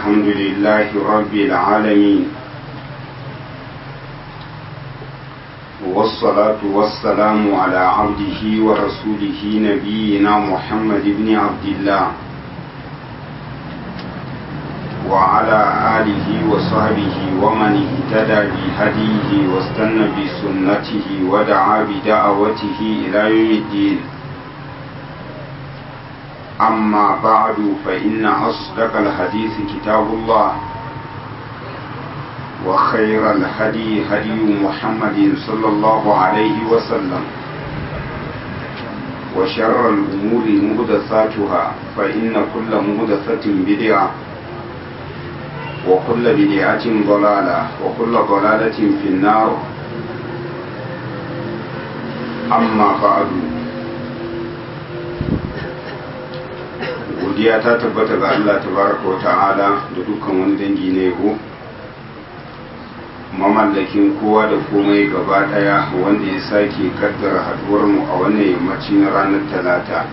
الحمد لله رب العالمين والصلاة والسلام على عبده ورسوله نبينا محمد بن عبد الله وعلى آله وصحبه ومن اهتدى بهديه واستنى بسنته ودعا بدعوته إلى يوم الدين أما بعد فإن أصدق الحديث كتاب الله وخير الهدي هدي محمد صلى الله عليه وسلم وشر الأمور مهدثاتها فإن كل مهدثة بدعة وكل بدعة ضلالة وكل ضلالة في النار أما بعد godiya ta tabbata ga Allah tabaraka wa ta'ala da dukkan wani dangi na yabo mamallakin kowa da komai gaba daya wanda ya sake kaddara haduwar mu a wannan yammaci na ranar talata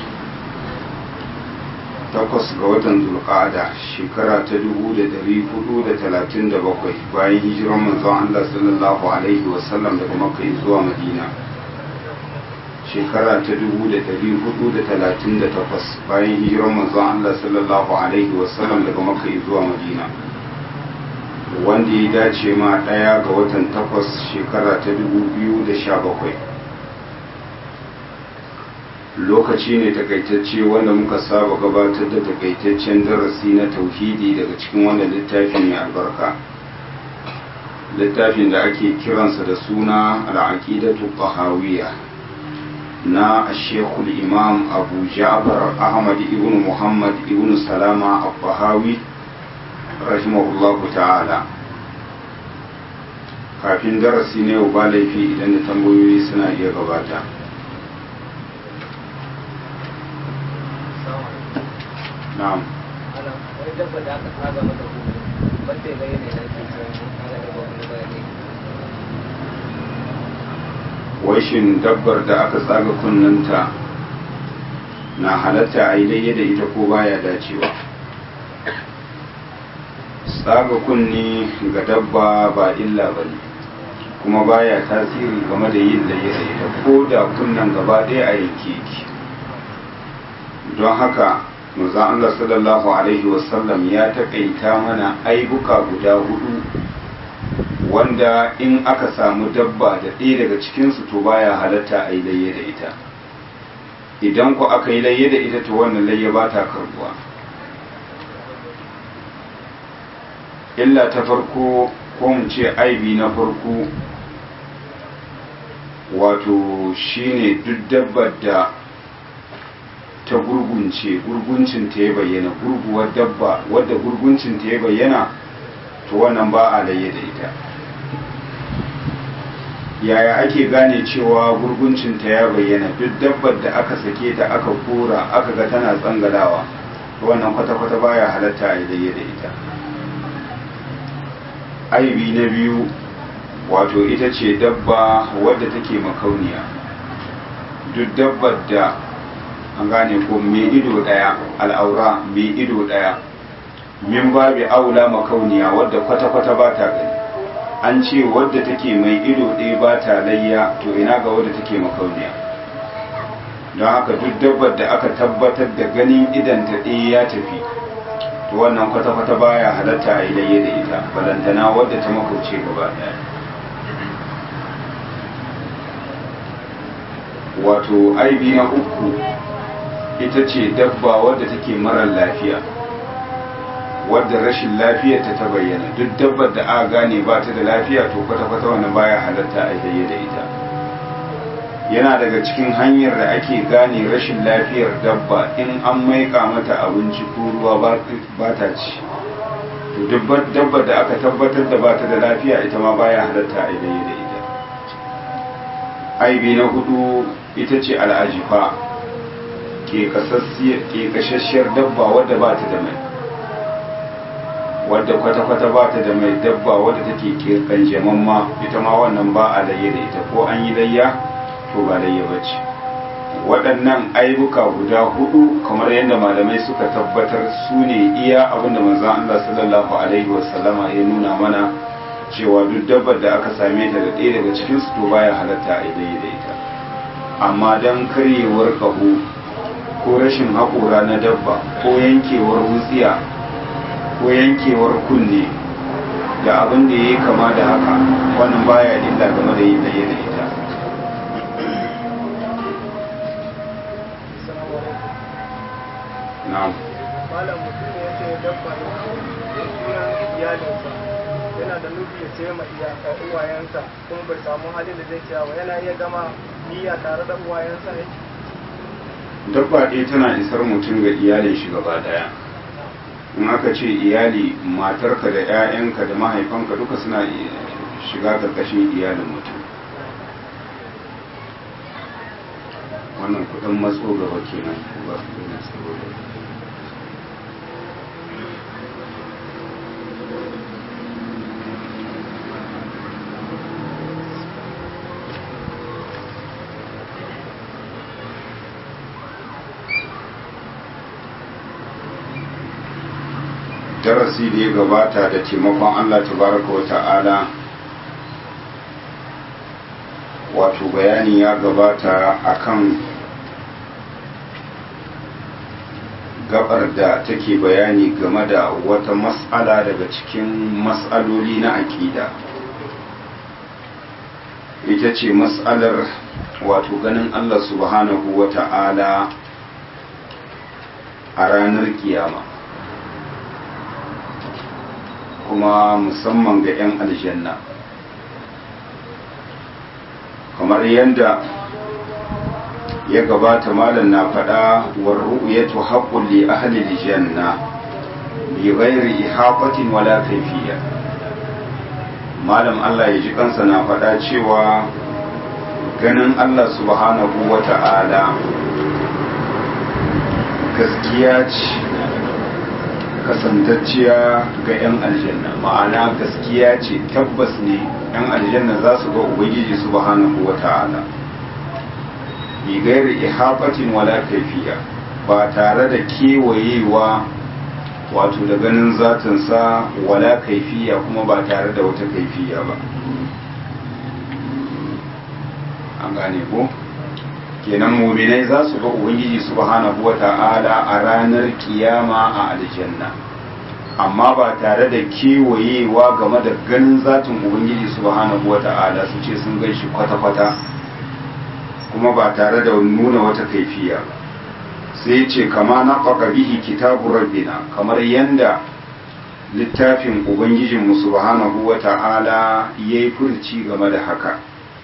takwas ga watan zulqa'ada shekara ta dubu da dari hudu da talatin da bakwai bayan hijiran manzon Allah sallallahu alaihi wasallam daga makka zuwa madina shekara ta dubu da dari hudu da talatin da takwas bayan hijiran manzon Allah sallallahu alaihi wasallam daga makka zuwa madina wanda ya dace ma ɗaya ga watan takwas shekara ta dubu biyu da sha bakwai lokaci ne takaitacce wanda muka saba gabatar da takaitaccen darasi na tauhidi daga cikin wannan littafin mai albarka littafin da ake kiransa da suna al'aqidatu tahawiyya na shekul imam abu ja'far ahmad ibn muhammad ibn salama al-bahawi rahimahullahu ta'ala kafin darasi ne ba laifi idan da tambayoyi suna iya gabata na'am wani dabba da aka tsaga mata kuma banda ya bayyana yana ke cewa ana da wani bayani washin dabbar da aka tsaga kunnanta na halatta a yi daidai da ita ko baya dacewa tsaga kunni ga dabba ba illa ba ne kuma baya tasiri game da yin da da ita ko da kunnan gaba ɗaya a yanke ki don haka manzon Allah sallallahu alaihi wasallam ya taƙaita mana aibuka guda hudu wanda in aka samu dabba da ɗaya daga cikinsu to baya halatta a yi layye da ita idan ku aka yi layye da ita to wannan layye ba ta karbuwa illa ta farko ko mu ce aibi na farko wato shine duk dabbar da ta gurgunce gurguncin ta ya bayyana gurguwar dabba wadda gurguncin ta ya bayyana to wannan ba a layye da ita yaya ake gane cewa gurguncinta ya bayyana duk dabbar da aka sake ta aka kora aka ga tana tsangalawa wannan kwata-kwata baya halatta a yi da ita aibi na biyu wato ita ce dabba wadda take makauniya duk dabbar da an gane ko mai ido daya al'aura mai ido daya min babi aula makauniya wadda kwata-kwata ba ta gani an ce wadda take mai ido ɗaya ba ta layya to ina ga wadda take makauniya don haka duk dabbar da aka tabbatar da ganin idanta ɗaya ya tafi to wannan kwata-kwata baya halatta a yi layya da ita balantana wadda ta makauce gaba ɗaya wato aibi na uku ita ce dabba wadda take marar lafiya wadda rashin lafiyarta ta bayyana duk dabbar da aka gane ba ta da lafiya to kwata-kwata wannan baya halatta a yi da ita yana daga cikin hanyar da ake gane rashin lafiyar dabba in an maika mata abinci ko ruwa ba ta ci to dabbar da aka tabbatar da ba ta da lafiya ita ma baya halatta a yi da ita aibi na hudu ita ce al'ajifa ke kashasshiyar dabba wadda ba ta da mai wadda kwata-kwata ba ta da mai dabba wadda take kanjaman ma ita ma wannan ba a layya da ita ko an yi layya to ba layya ba ce waɗannan aibuka guda hudu kamar yadda malamai suka tabbatar su ne iya abinda manzan Allah sallallahu alaihi wasallama ya nuna mana cewa duk dabbar da aka same ta da ɗaya daga cikin su to baya halatta a idai da ita amma don karyewar ƙaho ko rashin haƙora na dabba ko yankewar wutsiya ko yankewar kunne da abin da ya yi kama da haka wannan baya illa game da yin ɗaya da ita na'am malam mutum ne yake dabba da sunan iyalinsa yana da nufi ya ce ma iyaka uwayensa kuma bai samu halin da zai ciya ba yana iya gama niyya tare da uwayensa ne dabba ɗaya tana isar mutum ga iyalin shi gaba daya in aka ce iyali matarka da 'ya'yanka da mahaifanka duka suna shiga karkashin iyalin mutum wannan kudin matso gaba kenan ba su gina saboda darasi da ya gabata da taimakon Allah tabaraka wa ta'ala wato bayani ya gabata akan gabar da take bayani game da wata mas'ala daga cikin mas'aloli na aƙida ita ce mas'alar wato ganin Allah subhanahu wa ta'ala a ranar kiyama kuma musamman ga 'yan aljanna kamar yadda ya gabata malam na faɗa war ru'yatu haqqun li ahli aljanna bi ghairi ihaqatin wala kayfiyya malam Allah ya ji kansa na faɗa cewa ganin Allah subhanahu wata'ala gaskiya ce kasantacciya ga 'yan aljanna ma'ana gaskiya ce tabbas ne 'yan aljanna za su ga ubangiji subhanahu wata'ala bi gairi ihafatin wala kaifiya ba tare da kewayewa wato da ganin zatinsa wala kaifiya kuma ba tare da wata kaifiya ba an gane ko kenan muminai za su ga ubangiji subhanahu wata'ala a ranar kiyama a aljanna amma ba tare da kewayewa game da ganin zatin ubangiji subhanahu wata'ala su ce sun gan shi kwata-kwata kuma ba tare da nuna wata kaifiya sai ce kama na bihi kitabu rabbina kamar yanda littafin ubangijinmu subhanahu wata'ala ya yi furci game da haka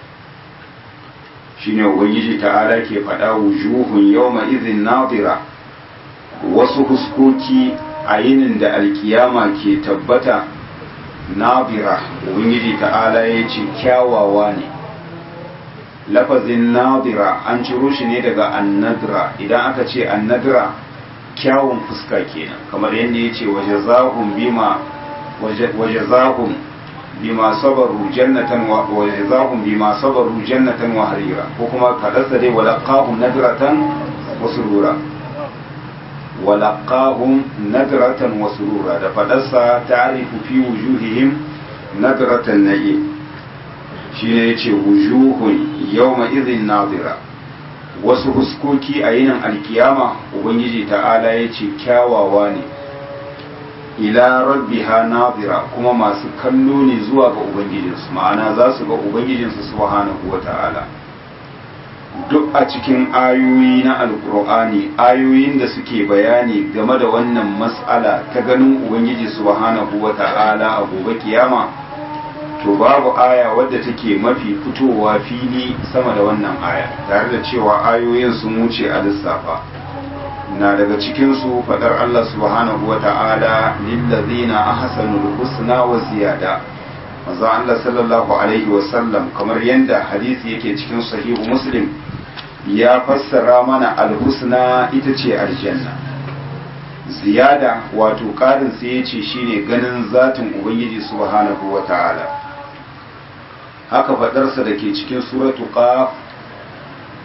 shine ubangiji ta'ala ke faɗa wujuhun yawma izin nadira wasu huskoki a yinin da alkiyama ke tabbata nadira ubangiji ta'ala ya ce kyawawa ne lafazin nadira an ciro shi ne daga annadra idan aka ce annadra kyawun fuska kenan kamar yadda ya ce waje zahun bima waje zahun bima sabaru jannatan wa jazahum bima sabaru jannatan wa harira ko kuma kadarsa dai walaqahum nadratan wa surura walaqahum nadratan wa surura da fadarsa ta'rifu fi wujuhihim nadratan na'im shine yace wujuhun yawma idhin nadira wasu huskoki a yinin alkiyama ubangiji ta'ala yace kyawawa ne ila rabbiha nadira kuma masu kallo ne zuwa ga ubangijinsu ma'ana za su ga ubangijinsu subhanahu wata'ala duk a cikin ayoyi na alkur'ani ayoyin da suke bayani game da wannan mas'ala ta ganin ubangiji subhanahu wata'ala a gobe kiyama to babu aya wadda take mafi fitowa fili sama da wannan aya tare da cewa ayoyin sun wuce a lissafa na daga cikinsu faɗar Allah subhanahu wa ta'ala lillazina ahsanul husna wa ziyada maza Allah sallallahu alaihi wasallam kamar yadda hadisi yake cikin sahihu muslim ya fassara mana alhusna ita ce aljanna ziyada wato ƙarin sai ya ce shine ganin zatin ubangiji subhanahu wa ta'ala haka faɗarsa da ke cikin suratu qaf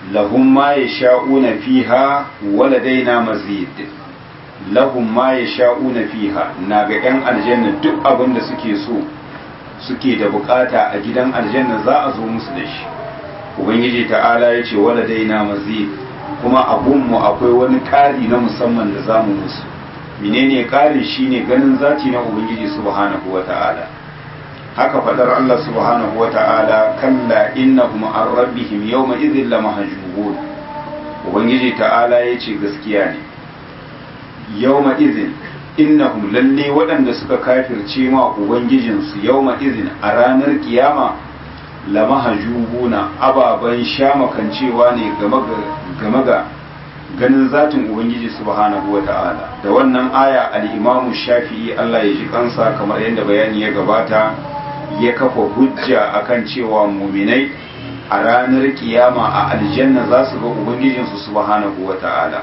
lahum ma yasha'una fiha waladaina mazid lahum ma yasha'una fiha na ga yan aljanna duk abin da suke so suke da bukata a gidan aljanna za a zo musu da shi ubangiji ta'ala ya ce waladaina mazid kuma abunmu akwai wani ƙari na musamman da zamu musu menene ƙari shine ganin zati na ubangiji subhanahu wata'ala haka fadar Allah subhanahu wata'ala kalla innahum an rabbihim yawma idhil lamahjubun ubangiji ta'ala yace gaskiya ne yawma idhin innahum lalle waɗanda suka kafirce ma ubangijinsu yawma idhin a ranar kiyama lamahjubuna ababan shamakancewa ne game ga ganin zatin ubangiji subhanahu wata'ala da wannan aya al-imamu shafi'i Allah ya ji kansa kamar yadda bayani ya gabata ya kafa hujja akan cewa muminai a ranar kiyama a aljanna za su ga ubangijinsu subhanahu wata'ala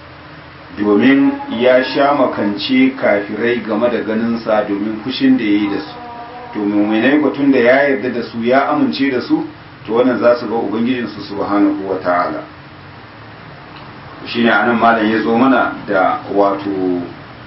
domin ya sha makance kafirai game da ganinsa domin fushin da ya yi da su to muminai batun da ya yarda da su ya amince da su to wannan za su ga ubangijinsu subhanahu wata'ala shine anan malam ya zo mana da wato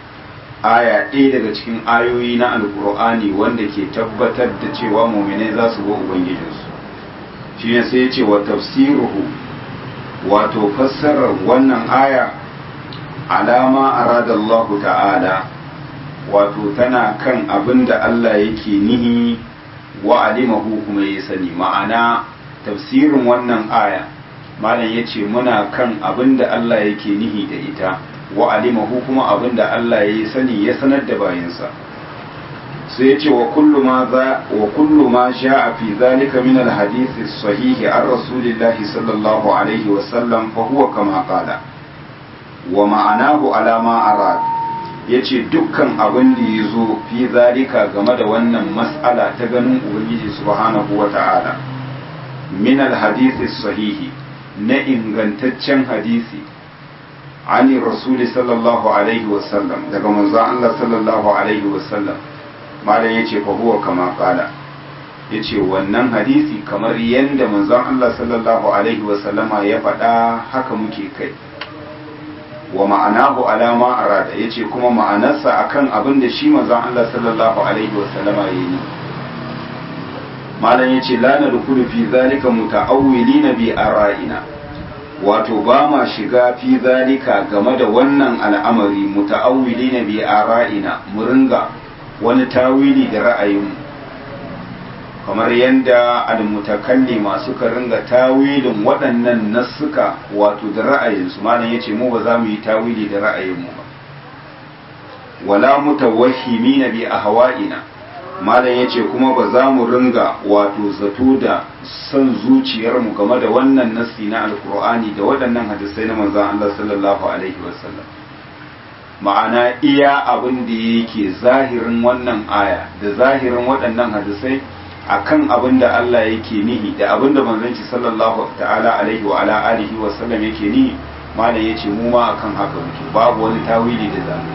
aya ɗaya daga cikin ayoyi na alkur'ani wanda ke tabbatar da cewa muminai za su ga ubangijinsu shi ne sai ya ce wa tafsiruhu wato fassarar wannan aya alama aradallahu ta'ala wato tana kan abin da Allah yake nihi wa alimahu kuma ya sani ma'ana tafsirin wannan aya malam ya ce muna kan abin da Allah yake nihi da ita wa alimahu kuma abin da Allah ya yi sani ya sanar da bayansa sai ya ce wa kullu ma za wa kullu ma sha'a fi zalika min alhadith sahihi an rasulillahi sallallahu alaihi wa sallam fa huwa kama qala wa ma'anahu ala ma arad yace dukkan abin da ya zo fi zalika game da wannan mas'ala ta ganin ubangiji subhanahu wa ta'ala min alhadith sahihi na ingantaccen hadisi ani rasuli sallallahu alaihi wasallam daga manzon Allah sallallahu alaihi wasallam malam yace fa huwa kama qala yace wannan hadisi kamar yanda manzon Allah sallallahu alaihi wasallama ya faɗa haka muke kai wa ma'anahu alama arada yace kuma ma'anarsa akan abin da shi manzon Allah sallallahu alaihi wasallama yayi malam yace la nadkhulu fi zalika muta'awwilina bi ara'ina wato ba ma shiga fi zalika game da wannan al'amari muta'awwilina bi ara'ina mu ringa wani tawili da ra'ayinmu kamar yadda almutakalli masu ka ringa tawilin waɗannan nassuka wato da ra'ayinsu malam yace mu ba za mu yi tawili da ra'ayinmu ba wala mutawahhimina bi ahwa'ina malam ya ce kuma ba za mu ringa wato zato da son zuciyarmu game da wannan nassi na alkur'ani da waɗannan hadisai na manzan Allah sallallahu alaihi wasallam ma'ana iya abin da yake zahirin wannan aya da zahirin waɗannan hadisai akan abin da Allah yake nihi da abin da manzon shi sallallahu ta'ala alaihi wa ala alihi wa sallam yake nihi malam ya ce mu ma akan haka muke babu wani tawili da zamu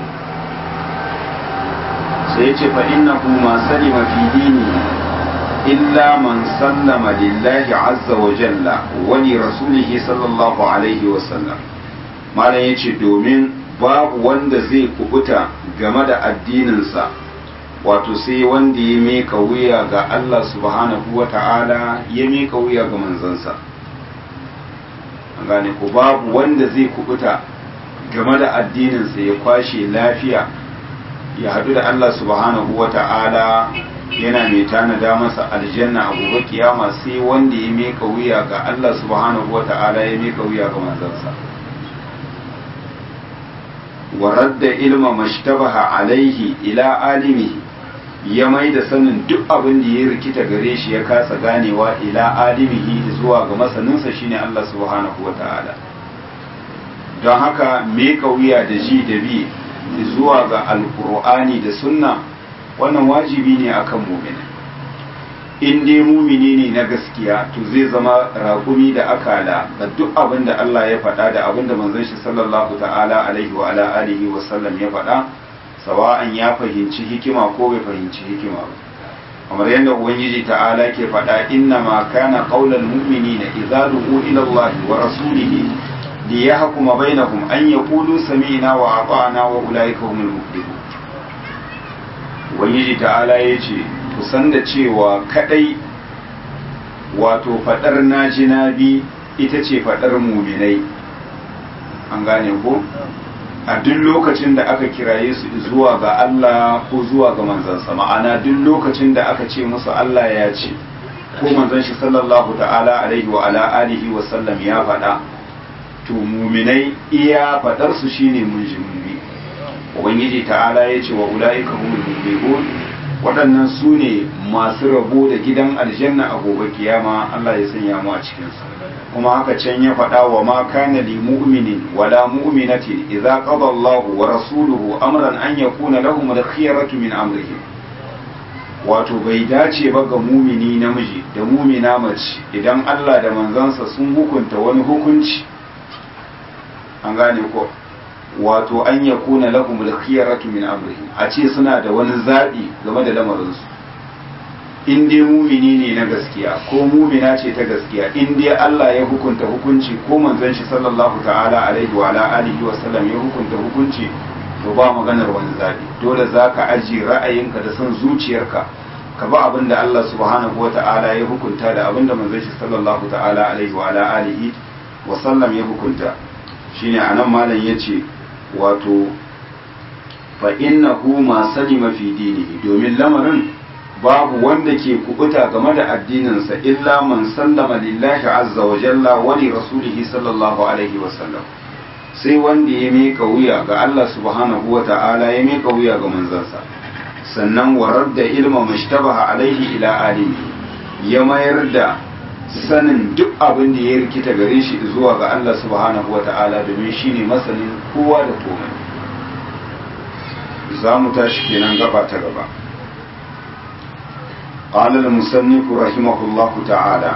sai ya ce fa innahu ma salima fi dini illa man sallama lillahi azza wa jalla wa li rasulihi sallallahu alaihi wa sallam malam yace domin babu wanda zai kubuta game da addininsa wato sai wanda ya meka wuya ga Allah subhanahu wa ta'ala ya meka wuya ga manzansa an gane ko babu wanda zai kubuta game da addininsa ya kwashe lafiya ya haɗu da Allah subhanahu wa ta'ala yana mai tanada masa aljanna a gobe kiyama sai wanda ya meka wuya ga Allah subhanahu wa ta'ala ya meka wuya ga manzansa wa radda ilma mashtabaha alaihi ila alimihi ya mai da sanin duk abin da ya rikita gare shi ya kasa ganewa ila alimihi zuwa ga masaninsa shine Allah subhanahu wa ta'ala don haka meka wuya da ji da bi zuwa ga alkur'ani da sunna wannan wajibi ne akan mumini in dai mumini ne na gaskiya to zai zama raƙumi da akala ga duk abin da Allah ya faɗa da abin da manzon shi sallallahu ta'ala alaihi wa ala alihi wa sallam ya faɗa sawa'an ya fahimci hikima ko bai fahimci hikima ba kamar yadda ubangiji ta'ala ke faɗa inna ma kana qaulal mu'minina idza du'u ila Allah wa rasulihi li yahkuma bainahum an yaqulu sami'na wa ata'na wa ulaika humul muflihun ubangiji ta'ala yace ku san da cewa kadai wato fadar naji nabi ita ce fadar mu'minai an gane ko a duk lokacin da aka kiraye su zuwa ga Allah ko zuwa ga manzansa ma'ana duk lokacin da aka ce musu Allah ya ce ko manzon shi sallallahu ta'ala alaihi wa ala alihi wa sallam ya faɗa to muminai iya faɗar su shine mun ji mummi ubangiji ta'ala ya ce wa ulaika humul muflihun waɗannan su ne masu rabo da gidan aljanna a gobe kiyama Allah ya sanya mu a cikin su kuma haka can ya faɗa wa ma kana li mu'minin wala mu'minatin idza qada Allahu wa rasuluhu amran an yakuna lahum al-khiyaratu min amrihim wato bai dace ba ga mumini namiji da mumina mace idan Allah da manzansa sun hukunta wani hukunci an gane ko wato an yakuna lahum al-khiyaratu min amrihim a ce suna da wani zabi game da lamarinsu in dai mumini ne na gaskiya ko mumina ce ta gaskiya in dai Allah ya hukunta hukunci ko manzon shi sallallahu ta'ala alaihi wa ala alihi wa sallam ya hukunta hukunci to ba maganar wani zabi dole zaka aji ra'ayinka da son zuciyarka ka ba abin da Allah subhanahu wa ta'ala ya hukunta da abin da manzon shi sallallahu ta'ala alaihi wa ala alihi wa sallam ya hukunta shine anan malam yace wato fa innahu ma salima fi dinihi domin lamarin babu wanda ke kubuta game da addininsa illa man sallama lillahi azza wa jalla wa li rasulihi sallallahu alaihi wa sallam sai wanda ya mika wuya ga Allah subhanahu wa ta'ala ya mika wuya ga manzansa sannan warar da ilma mashtabaha alaihi ila alimi ya mayar da sanin duk abin da ya rikita gare shi zuwa ga Allah subhanahu wa ta'ala domin shine masanin kowa da komai za mu tashi kenan gaba ta gaba قال المصنف رحمه الله تعالى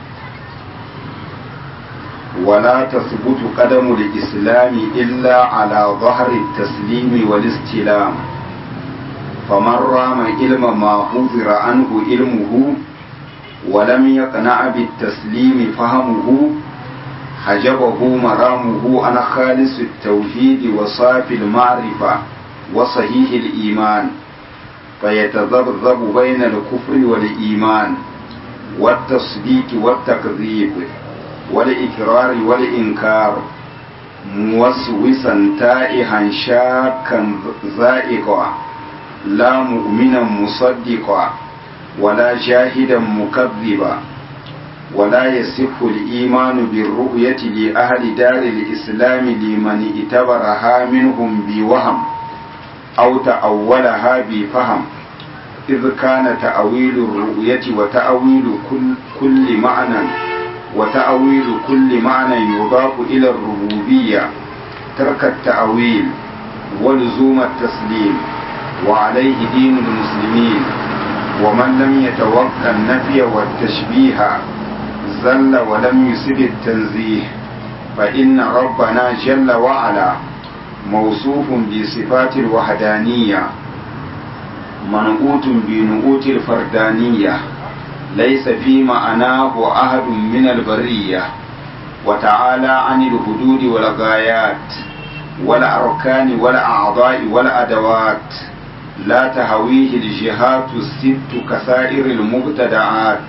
ولا تثبت قدم الإسلام إلا على ظهر التسليم والاستلام فمن رام علم ما حذر عنه علمه ولم يقنع بالتسليم فهمه حجبه مرامه عن خالص التوحيد وصافي المعرفة وصحيح الإيمان فيتذبذب بين الكفر والإيمان والتصديق والتكذيب والإكرار والإنكار موسوسا تائها شاكا زائقا لا مؤمنا مصدقا ولا جاهدا مكذبا ولا يصح الإيمان بالرؤية لأهل دار الإسلام لمن اعتبرها منهم بوهم أو تأولها بفهم إذ كان تأويل الرؤية وتأويل كل, كل معنى وتأويل كل معنى يضاف إلى الربوبية ترك التأويل ولزوم التسليم وعليه دين المسلمين ومن لم يتوقع النفي والتشبيه زل ولم يسد التنزيه فإن ربنا جل وعلا موصوف بصفات الوحدانية منعوت بنعوت الفردانية ليس في معناه أحد من البرية وتعالى عن الحدود والغايات والأركان والأعضاء والأدوات لا تهويه الجهات الست كسائر المبتدعات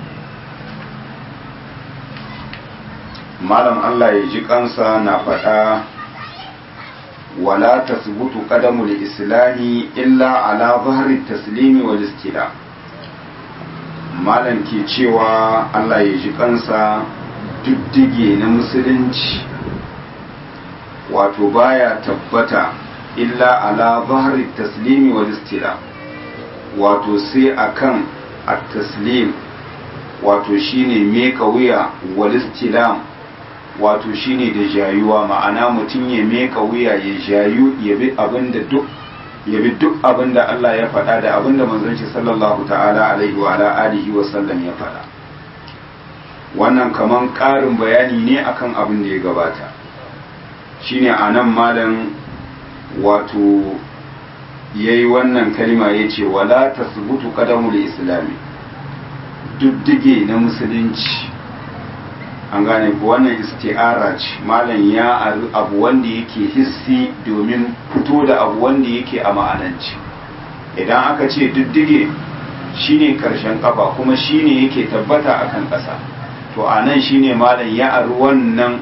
malam Allah ya ji kansa na faɗa wala tasbutu qadamul islami illa ala zahri taslimi wal istila malam ke cewa Allah ya ji kansa diddige na musulunci wato baya tabbata illa ala zahri taslimi wal istila wato sai akan at-taslim wato shine meka wuya wal istilam wato shine da jayuwa ma'ana mutum ya meka wuya ya jayu ya bi abinda duk ya bi duk abinda Allah ya faɗa da abinda manzon shi sallallahu ta'ala alaihi wa ala alihi wa sallam ya faɗa wannan kaman ƙarin bayani ne akan abin da ya gabata shine anan malam wato ya yi wannan kalima ya ce wala ta subutu kadamul islami duddige na musulunci an gane ku wannan isti'ara ce malam ya aru abu wanda yake hissi domin fito da abu wanda yake a ma'ananci idan aka ce duddige shine karshen kafa kuma shine yake tabbata akan ƙasa to a nan shine malam ya aru wannan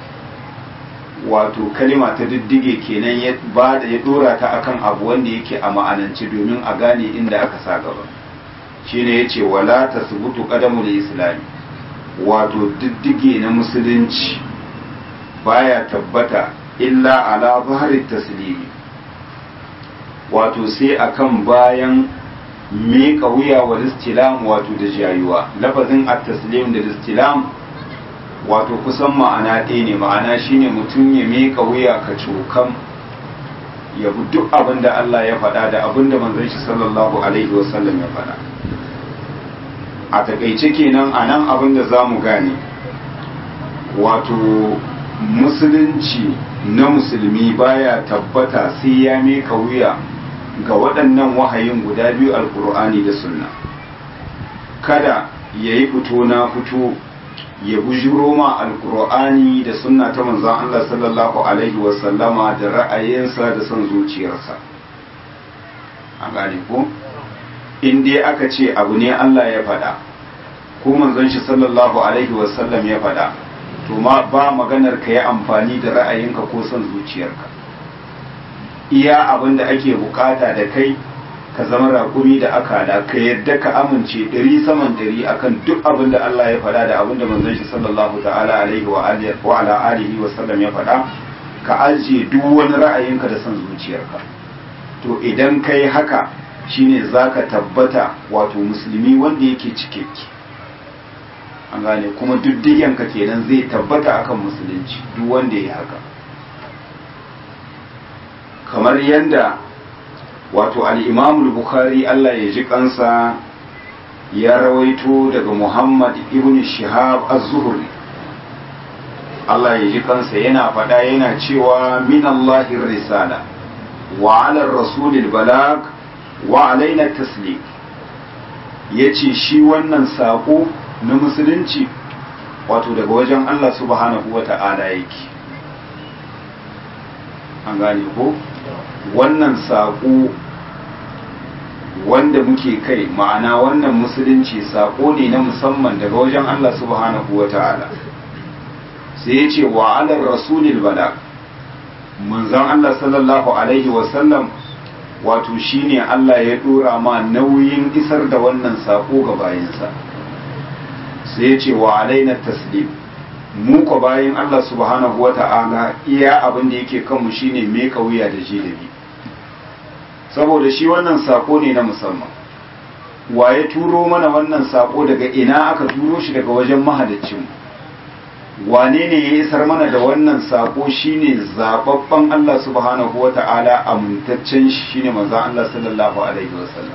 wato kalima ta diddige kenan ya ba da ya dora ta akan abu wanda yake a ma'anance domin a gane inda aka sa gaba shine yace wala tasbutu qadamul islami wato diddige na musulunci baya tabbata illa ala zahari taslimi wato sai akan bayan miƙa wuya wa istilam wato da jayuwa lafazin at-taslim da istilam wato kusan ma'ana ɗaya ne ma'ana shine mutum ya miƙa wuya ka cokan ya bi duk abin da Allah ya faɗa da abin da manzon shi sallallahu alaihi wasallam ya faɗa a takaice kenan a nan abin da za mu gane wato musulunci na musulmi baya tabbata sai ya miƙa wuya ga waɗannan wahayin guda biyu alkur'ani da sunna kada ya yi fito na fito ya bujiro ma alkur'ani da sunna ta manzon Allah sallallahu alaihi wasallama da ra'ayinsa da son zuciyarsa a gane ko in dai aka ce abu ne Allah ya faɗa ko manzon shi sallallahu alaihi wasallam ya faɗa to ma ba maganar ka yi amfani da ra'ayinka ko son zuciyarka iya abin da ake bukata da kai ka zama rakumi da akala ka yadda ka amince ɗari saman ɗari akan duk abin da Allah ya faɗa da abin da manzon shi sallallahu ta'ala alaihi wa ala alihi wa sallam ya faɗa ka ajiye duk wani ra'ayinka da son zuciyarka to idan kai haka shine zaka tabbata wato musulmi wanda yake cikakke an gane kuma diddigenka kenan zai tabbata akan musulunci duk wanda ya haka kamar yadda wato al'imamul bukhari Allah ya ji kansa ya rawaito daga Muhammad ibn Shihab az-Zuhri Allah ya ji kansa yana faɗa yana cewa min Allahir risala wa ala rasulil balag wa alaina taslim yace shi wannan sako na musulunci wato daga wajen Allah subhanahu wata'ala yake an gane ko wannan saƙo wanda muke kai ma'ana wannan musulunci saƙo ne na musamman daga wajen Allah subhanahu wa ta'ala sai ya ce wa alar rasulil bala manzon Allah sallallahu alaihi wasallam wato shine Allah ya dora ma nauyin isar da wannan saƙo ga bayansa sai ya ce wa alaina taslim mu ko bayan Allah subhanahu wa ta'ala iya abin da yake kanmu shine me wuya da jilabi saboda shi wannan sako ne na musamman waye turo mana wannan sako daga ina aka turo shi daga wajen mahaliccin wane ne ya isar mana da wannan sako shine zababban Allah subhanahu wa ta'ala amintaccen shi shine manzo Allah sallallahu alaihi wasallam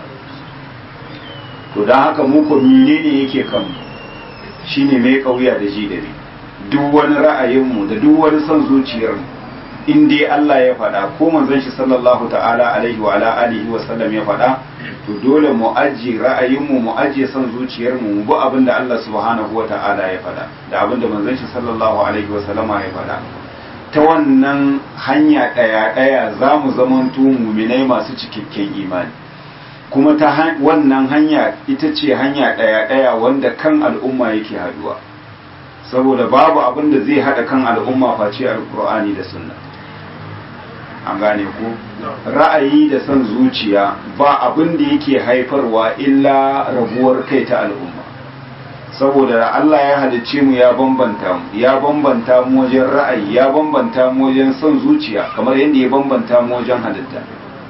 to dan haka mu ko menene yake kanmu shine mai kauya da jilabi duk wani ra'ayinmu da duk wani son zuciyarmu in dai Allah ya faɗa ko manzon shi sallallahu ta'ala alaihi wa ala alihi wa sallam ya faɗa to dole mu ajiye ra'ayinmu mu ajiye son zuciyarmu mu bi abin da Allah subhanahu wa ta'ala ya faɗa da abin da manzon shi sallallahu alaihi wa sallama ya faɗa ta wannan hanya ɗaya ɗaya za mu zamanto muminai masu cikakken imani kuma ta wannan hanya ita ce hanya ɗaya ɗaya wanda kan al'umma yake haduwa saboda babu abin da zai haɗa kan al'umma face alkur'ani da sunna an gane ko ra'ayi da son zuciya ba abin da yake haifarwa illa rabuwar kai ta al'umma saboda Allah ya halicce mu ya bambanta mu ya bambanta mu wajen ra'ayi ya bambanta mu wajen son zuciya kamar yadda ya bambanta mu wajen halitta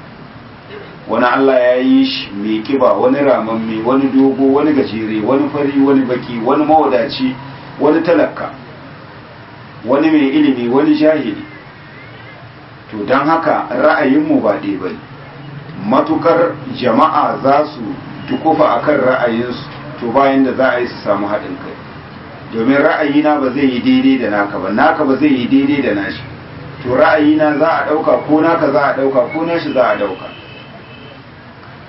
wani Allah ya yi shi mai kiba wani ramamme wani dogo wani gajere wani fari wani baki wani mawadaci wani talaka wani mai ilimi wani jahili to don haka ra'ayinmu ba ɗaya ba matukar jama'a za su tukufa akan ra'ayinsu to bayan da za a yi su samu haɗin kai domin ra'ayina ba zai yi daidai da naka ba naka ba zai yi daidai da nashi to ra'ayina za a ɗauka ko naka za a ɗauka ko nashi za a ɗauka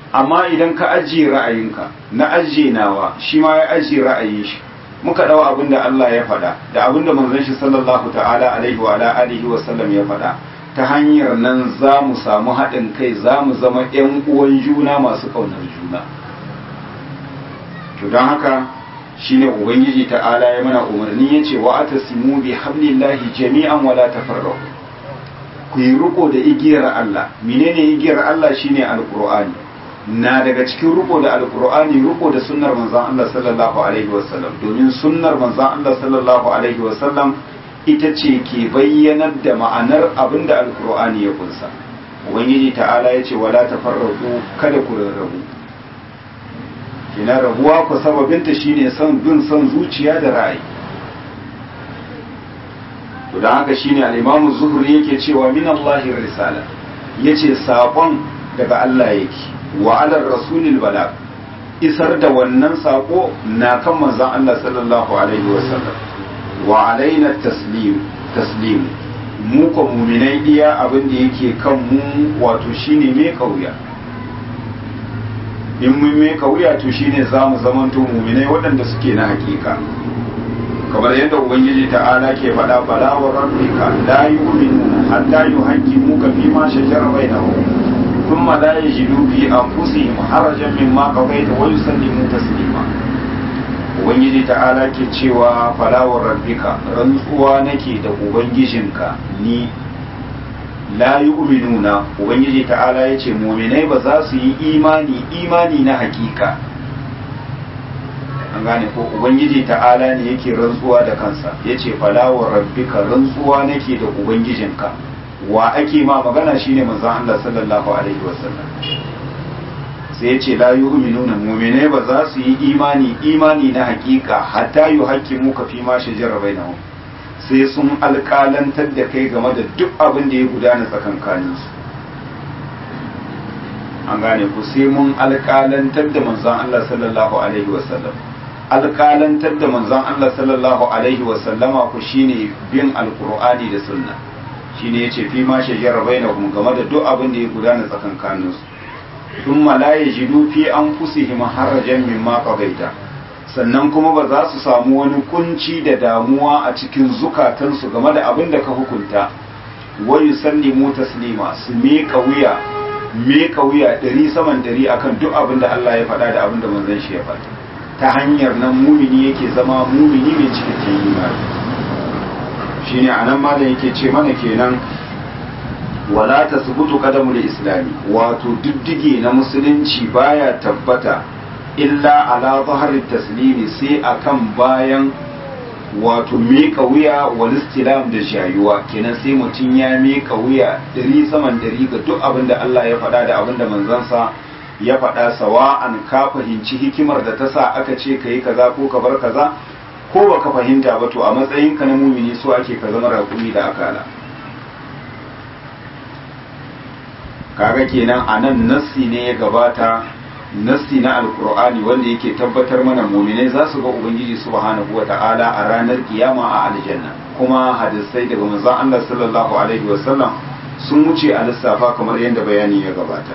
amma idan ka ajiye ra'ayinka na ajiye nawa shi ma ya ajiye ra'ayin shi muka dawo abin da Allah ya faɗa da abin da manzon shi sallallahu ta'ala alaihi wa alihi wa sallam ya faɗa ta hanyar nan za mu samu haɗin kai za mu zama ƴan uwan juna masu ƙaunar juna to don haka shine ubangiji ta'ala ya mana umarni ya ce wa atasimu bi hablillahi jami'an wala tafarraqu ku yi riko da igiyar Allah menene igiyar Allah shine alqur'ani na daga cikin riko da alqur'ani riko da sunnar manzon Allah sallallahu alaihi wasallam domin sunnar manzon Allah sallallahu alaihi wasallam ita ce ke bayyanar da ma'anar abinda alqur'ani ya kunsa ubangiji ta'ala ya ce wala tafarraqu kada ku rarrabu kina rabuwa ku sababinta shine son bin son zuciya da ra'ayi to dan haka shine al-Imam Zuhri yake cewa min Allah risala yace sakon daga Allah yake wa ala rasulil bala isar da wannan sako na kan manzon Allah sallallahu alaihi wasallam wa alaina taslim taslim mu ko mu'minai iya abin da yake kan mu wato shine me kauya in mun me kauya to shine zamu zamanto mu'minai waɗanda suke na hakika kamar yadda ubangiji ta'ala ke faɗa bala wa rabbika la yu'minu hatta yuhaqqimuka fi ma shajara bainahum thumma la yajidu fi anfusihim harajan mimma qadaita wa yusallimu taslima ubangiji ta'ala ke cewa bala wa rabbika rantsuwa nake da ubangijinka ni la yu'minuna ubangiji ta'ala yace mu'minai ba za su yi imani imani na hakika an gane ko ubangiji ta'ala ne yake rantsuwa da kansa yace falawar rabbika rantsuwa nake da ubangijinka wa ake ma magana shine manzon Allah sallallahu alaihi wasallam sai yace la yu'minuna mu'minai ba za su yi imani imani na hakika hatta yuhaqqimu ka fi ma shajara bainahum sai sun alƙalantar da kai game da duk abin da ya gudana tsakankaninsu an gane ku sai mun alƙalantar da manzon Allah sallallahu alaihi wasallam alƙalantar da manzon Allah sallallahu alaihi wasallama ku shine bin alqur'ani da sunna shine yace fi ma shajara bainahum game da duk abin da ya gudana tsakankanin su thumma la yajidu fi anfusihim harajan mimma qadaita sannan kuma ba za su samu wani kunci da damuwa a cikin zukatansu game da abin da ka hukunta wa yusallimu taslima su miƙa wuya miƙa wuya ɗari saman ɗari akan duk abin da Allah ya faɗa da abin da manzon shi ya faɗa ta hanyar nan mumini yake zama mumini mai cikakken imani shine anan malam yake ce mana kenan wala tasbutu qadamul islami wato diddige na musulunci baya tabbata illa ala zahari taslimi sai akan bayan wato miƙa wuya wal istilam da jayuwa kenan sai mutum ya miƙa wuya dari saman dari ga duk abin da Allah ya faɗa da abin da manzansa ya faɗa sawa'an ka fahimci hikimar da ta sa aka ce ka yi kaza ko ka bar kaza ko ba ka fahimta ba to a matsayin ka na mumini so ake ka zama raƙumi da akala kaga kenan a nan nassi ne ya gabata nassi na alkur'ani wanda yake tabbatar mana muminai za su ga ubangiji subhanahu wa ta'ala a ranar kiyama a aljanna kuma hadisai daga manzon Allah sallallahu alaihi wasallam sun wuce a lissafa kamar yadda bayani ya gabata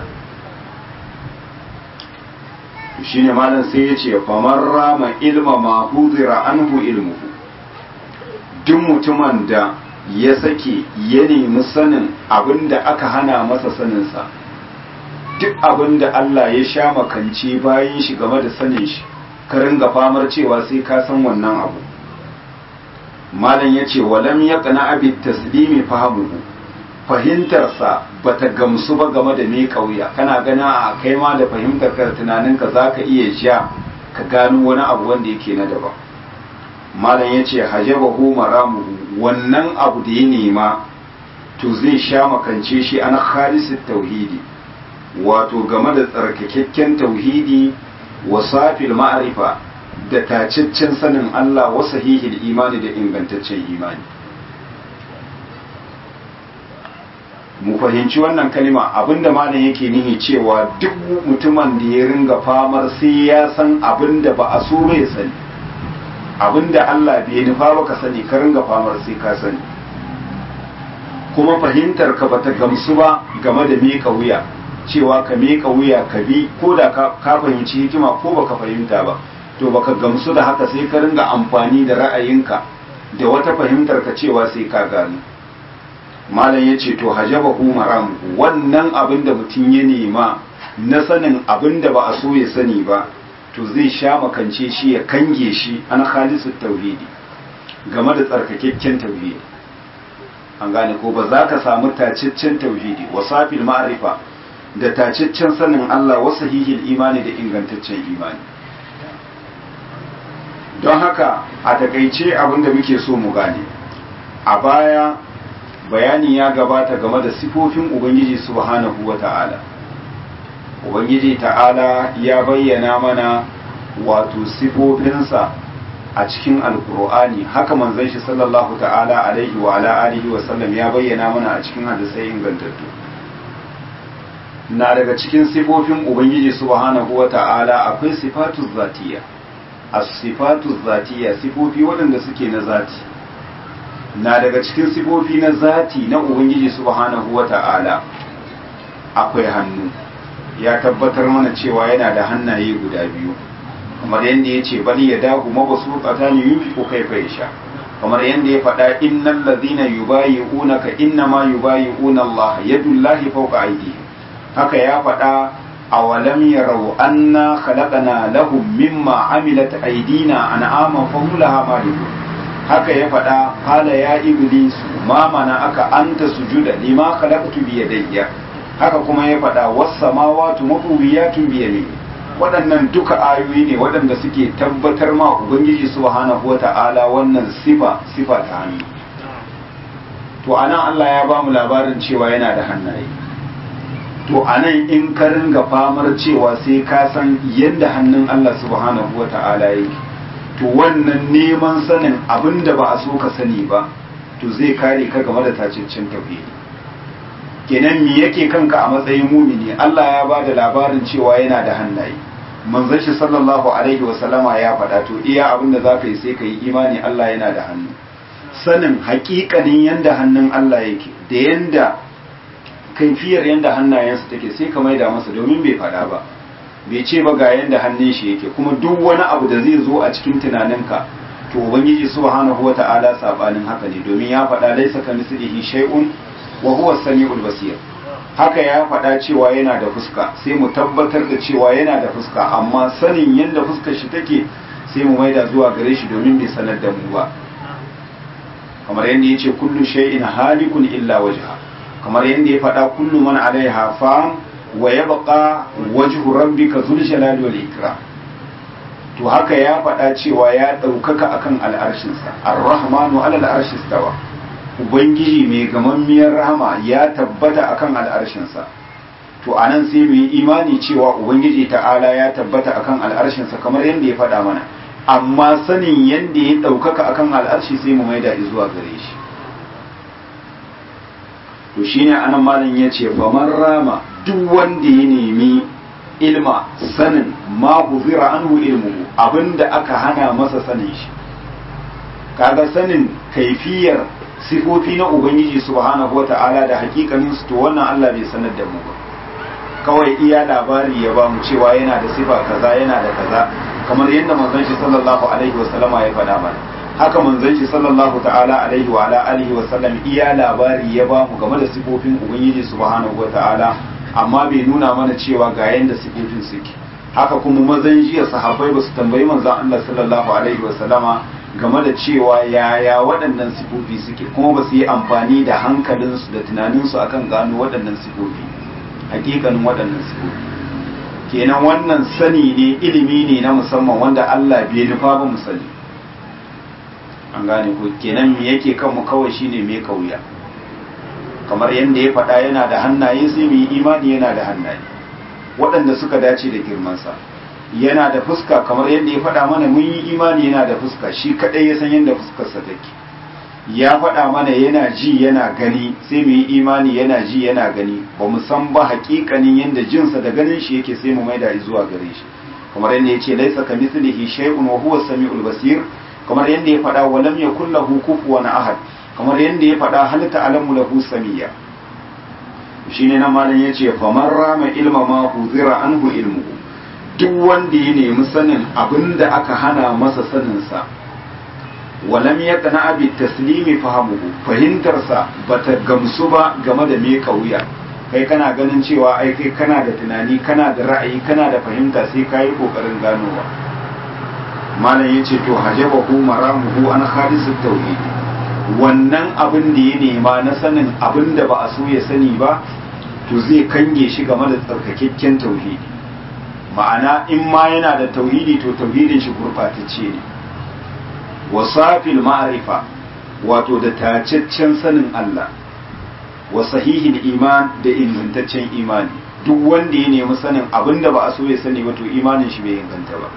shine malam sai ya ce famar rama ilma ma hudira anhu ilmuhu duk mutumin da ya sake ya nemi sanin abin da aka hana masa saninsa duk abin da Allah ya sha makance bayan shi game da sanin shi ka ringa famar cewa sai ka san wannan abu malam ya ce walam ya kana abi taslimi fahimuhu fahimtarsa bata gamsu ba game da me kauya kana gana a kai ma da fahimtar ka tunaninka za ka iya sha ka gano wani abu wanda yake na daban malam ya ce hajabahu maramuhu wannan abu da ya nema to zai sha makance shi an khalisit tauhidi wato game da tsarkakakken tauhidi wa safil ma'arifa da tacaccen sanin Allah wa sahihil imani da ingantaccen imani mu fahimci wannan kalima abinda malam yake nihi cewa duk mutumin da ya ringa famar sai ya san abinda ba a so bai sani abinda Allah bai nufa ba ka sani ka ringa famar sai ka sani kuma fahimtar ka bata gamsu ba game da miƙa wuya cewa ka miƙa wuya ka bi ko da ka fahimci hikima ko baka fahimta ba to baka gamsu da haka sai ka ringa amfani da ra'ayinka da wata fahimtar ka cewa sai ka gano malam ya ce to hajaba maram wannan abin da mutum ya nema na sanin abin da ba a so ya sani ba to zai sha makance shi ya kange shi an khalisu tauhidi game da tsarkakakken tauhidi an gane ko ba za ka samu tacaccen tauhidi wasafil ma'rifa da tacaccen sanin Allah wa sahihil imani da ingantaccen imani don haka a takaice abin da muke so mu gane a baya bayani ya gabata game da sifofin ubangiji subhanahu wa ta'ala ubangiji ta'ala ya bayyana mana wato sifofinsa a cikin alkur'ani haka manzon shi sallallahu ta'ala alaihi wa ala alihi wa sallam ya bayyana mana a cikin hadisai ingantattu na daga cikin sifofin ubangiji subhanahu wa ta'ala akwai sifatu zatiya as-sifatu zatiya sifofi waɗanda suke na zati na daga cikin sifofi na zati na ubangiji subhanahu wa ta'ala akwai hannu ya tabbatar mana cewa yana da hannaye guda biyu kamar yadda ya ce bali ya dahu mabasu tsakani yunfi ko kai fa sha kamar yadda ya faɗa innal ladhina yubayi'unaka innama yubayi'una Allah yadullahi fawqa aydihim haka ya faɗa awalam yarau anna khalaqna lahum mimma amilat aydina an'ama fahum laha malikun haka ya faɗa qala ya iblis ma mana aka anta sujuda lima khalaqtu bi yadayya haka kuma ya faɗa was samawati mutwiyatun bi yamini waɗannan duka ayoyi ne waɗanda suke tabbatar ma ubangiji subhanahu wata'ala wannan sifa sifa ta hannu to anan Allah ya ba mu labarin cewa yana da hannaye to anan in ka ringa famar cewa sai ka san yadda hannun Allah subhanahu wata'ala yake to wannan neman sanin abin da ba a so ka sani ba to zai kare ka game da tacincin tauhidi kenan me yake kanka a matsayin mumini Allah ya ba da labarin cewa yana da hannaye manzon shi sallallahu alaihi wasallama ya faɗa to iya abin da zaka yi sai ka yi imani Allah yana da hannu sanin haƙiƙanin yanda hannun Allah yake da yanda kaifiyar yanda hannayensa take sai ka maida masa domin bai faɗa ba bai ce ba ga yanda hannun shi yake kuma duk wani abu da zai zo a cikin tunaninka to ubangiji subhanahu wata'ala sabanin haka ne domin ya faɗa laisa kamislihi shay'un wa huwa samiul basir haka ya faɗa cewa yana da fuska sai mu tabbatar da cewa yana da fuska amma sanin yadda fuskar shi take sai mu maida zuwa gare shi domin bai sanar da mu ba kamar yadda ya ce kullu shay'in halikun illa wajha kamar yadda ya faɗa kullu man alaiha fan wa yabqa wajhu rabbika zul jalali wal ikram to haka ya faɗa cewa ya ɗaukaka akan al'arshinsa ar-rahmanu ala al'arshi stawa ubangiji mai gamammiyar rahama ya tabbata akan al'arshinsa to anan sai mu yi imani cewa ubangiji ta'ala ya tabbata akan al'arshinsa kamar yadda ya faɗa mana amma sanin yadda ya ɗaukaka akan al'arshi sai mu maida zuwa gare shi to shine anan malam ya ce faman rama duk wanda ya nemi ilma sanin ma huzira anhu ilmuhu abinda aka hana masa sanin shi kaga sanin kaifiyar sifofi na ubangiji subhanahu wata'ala da hakikanin su to wannan Allah bai sanar da mu ba kawai iya labari ya ba mu cewa yana da sifa kaza yana da kaza kamar yadda manzon shi sallallahu alaihi wasallama ya faɗa mana haka manzon shi sallallahu ta'ala alaihi wa ala alihi wa sallam iya labari ya ba mu game da sifofin ubangiji subhanahu wata'ala amma bai nuna mana cewa ga yanda sifofin suke haka kuma mazan jiya sahabbai ba su tambayi manzon Allah sallallahu alaihi wa sallama game da cewa yaya waɗannan sifofi suke kuma ba su yi amfani da hankalinsu da tunaninsu akan gano waɗannan sifofi hakikanin waɗannan sifofi kenan wannan sani ne ilimi ne na musamman wanda Allah bai nufa ba mu sani an gane ko kenan me yake kanmu kawai shine me kauya kamar yadda ya faɗa yana da hannaye sai mu yi imani yana da hannaye waɗanda suka dace da girmansa yana da fuska kamar yadda ya faɗa mana mun yi imani yana da fuska shi kaɗai ya san yadda fuskarsa take ya faɗa mana yana ji yana gani sai mu yi imani yana ji yana gani ba mu san ba haƙiƙanin yadda jinsa da ganin shi yake sai mu maida zuwa gare shi kamar yadda ya ce laisa ka mithlihi shay'un wa huwa samiul basir kamar yadda ya faɗa wa lam yakul lahu kufuwan ahad kamar yadda ya faɗa hal ta'lamu lahu samiyya shine nan malam yace faman rama ilma ma huzira anhu ilmu duk wanda ya nemi sanin abinda aka hana masa sanin sa walam yaqna bi taslimi fahamuhu fahimtarsa bata gamsu ba game da me kauya kai kana ganin cewa ai kai kana da tunani kana da ra'ayi kana da fahimta sai kai kokarin ganowa malam yace to hajabahu maramuhu an khalisut tauhid wannan abin da ya nema na sanin abin da ba a so ya sani ba to zai kange shi game da tsarkakakken tauhidi ma'ana in ma yana da tauhidi to tauhidin shi gurbatacce ne wasafil ma'arifa wato da tacaccen sanin Allah wa sahihin iman da ingantaccen imani duk wanda ya nemi sanin abin da ba a so ya sani wato imanin shi bai inganta ba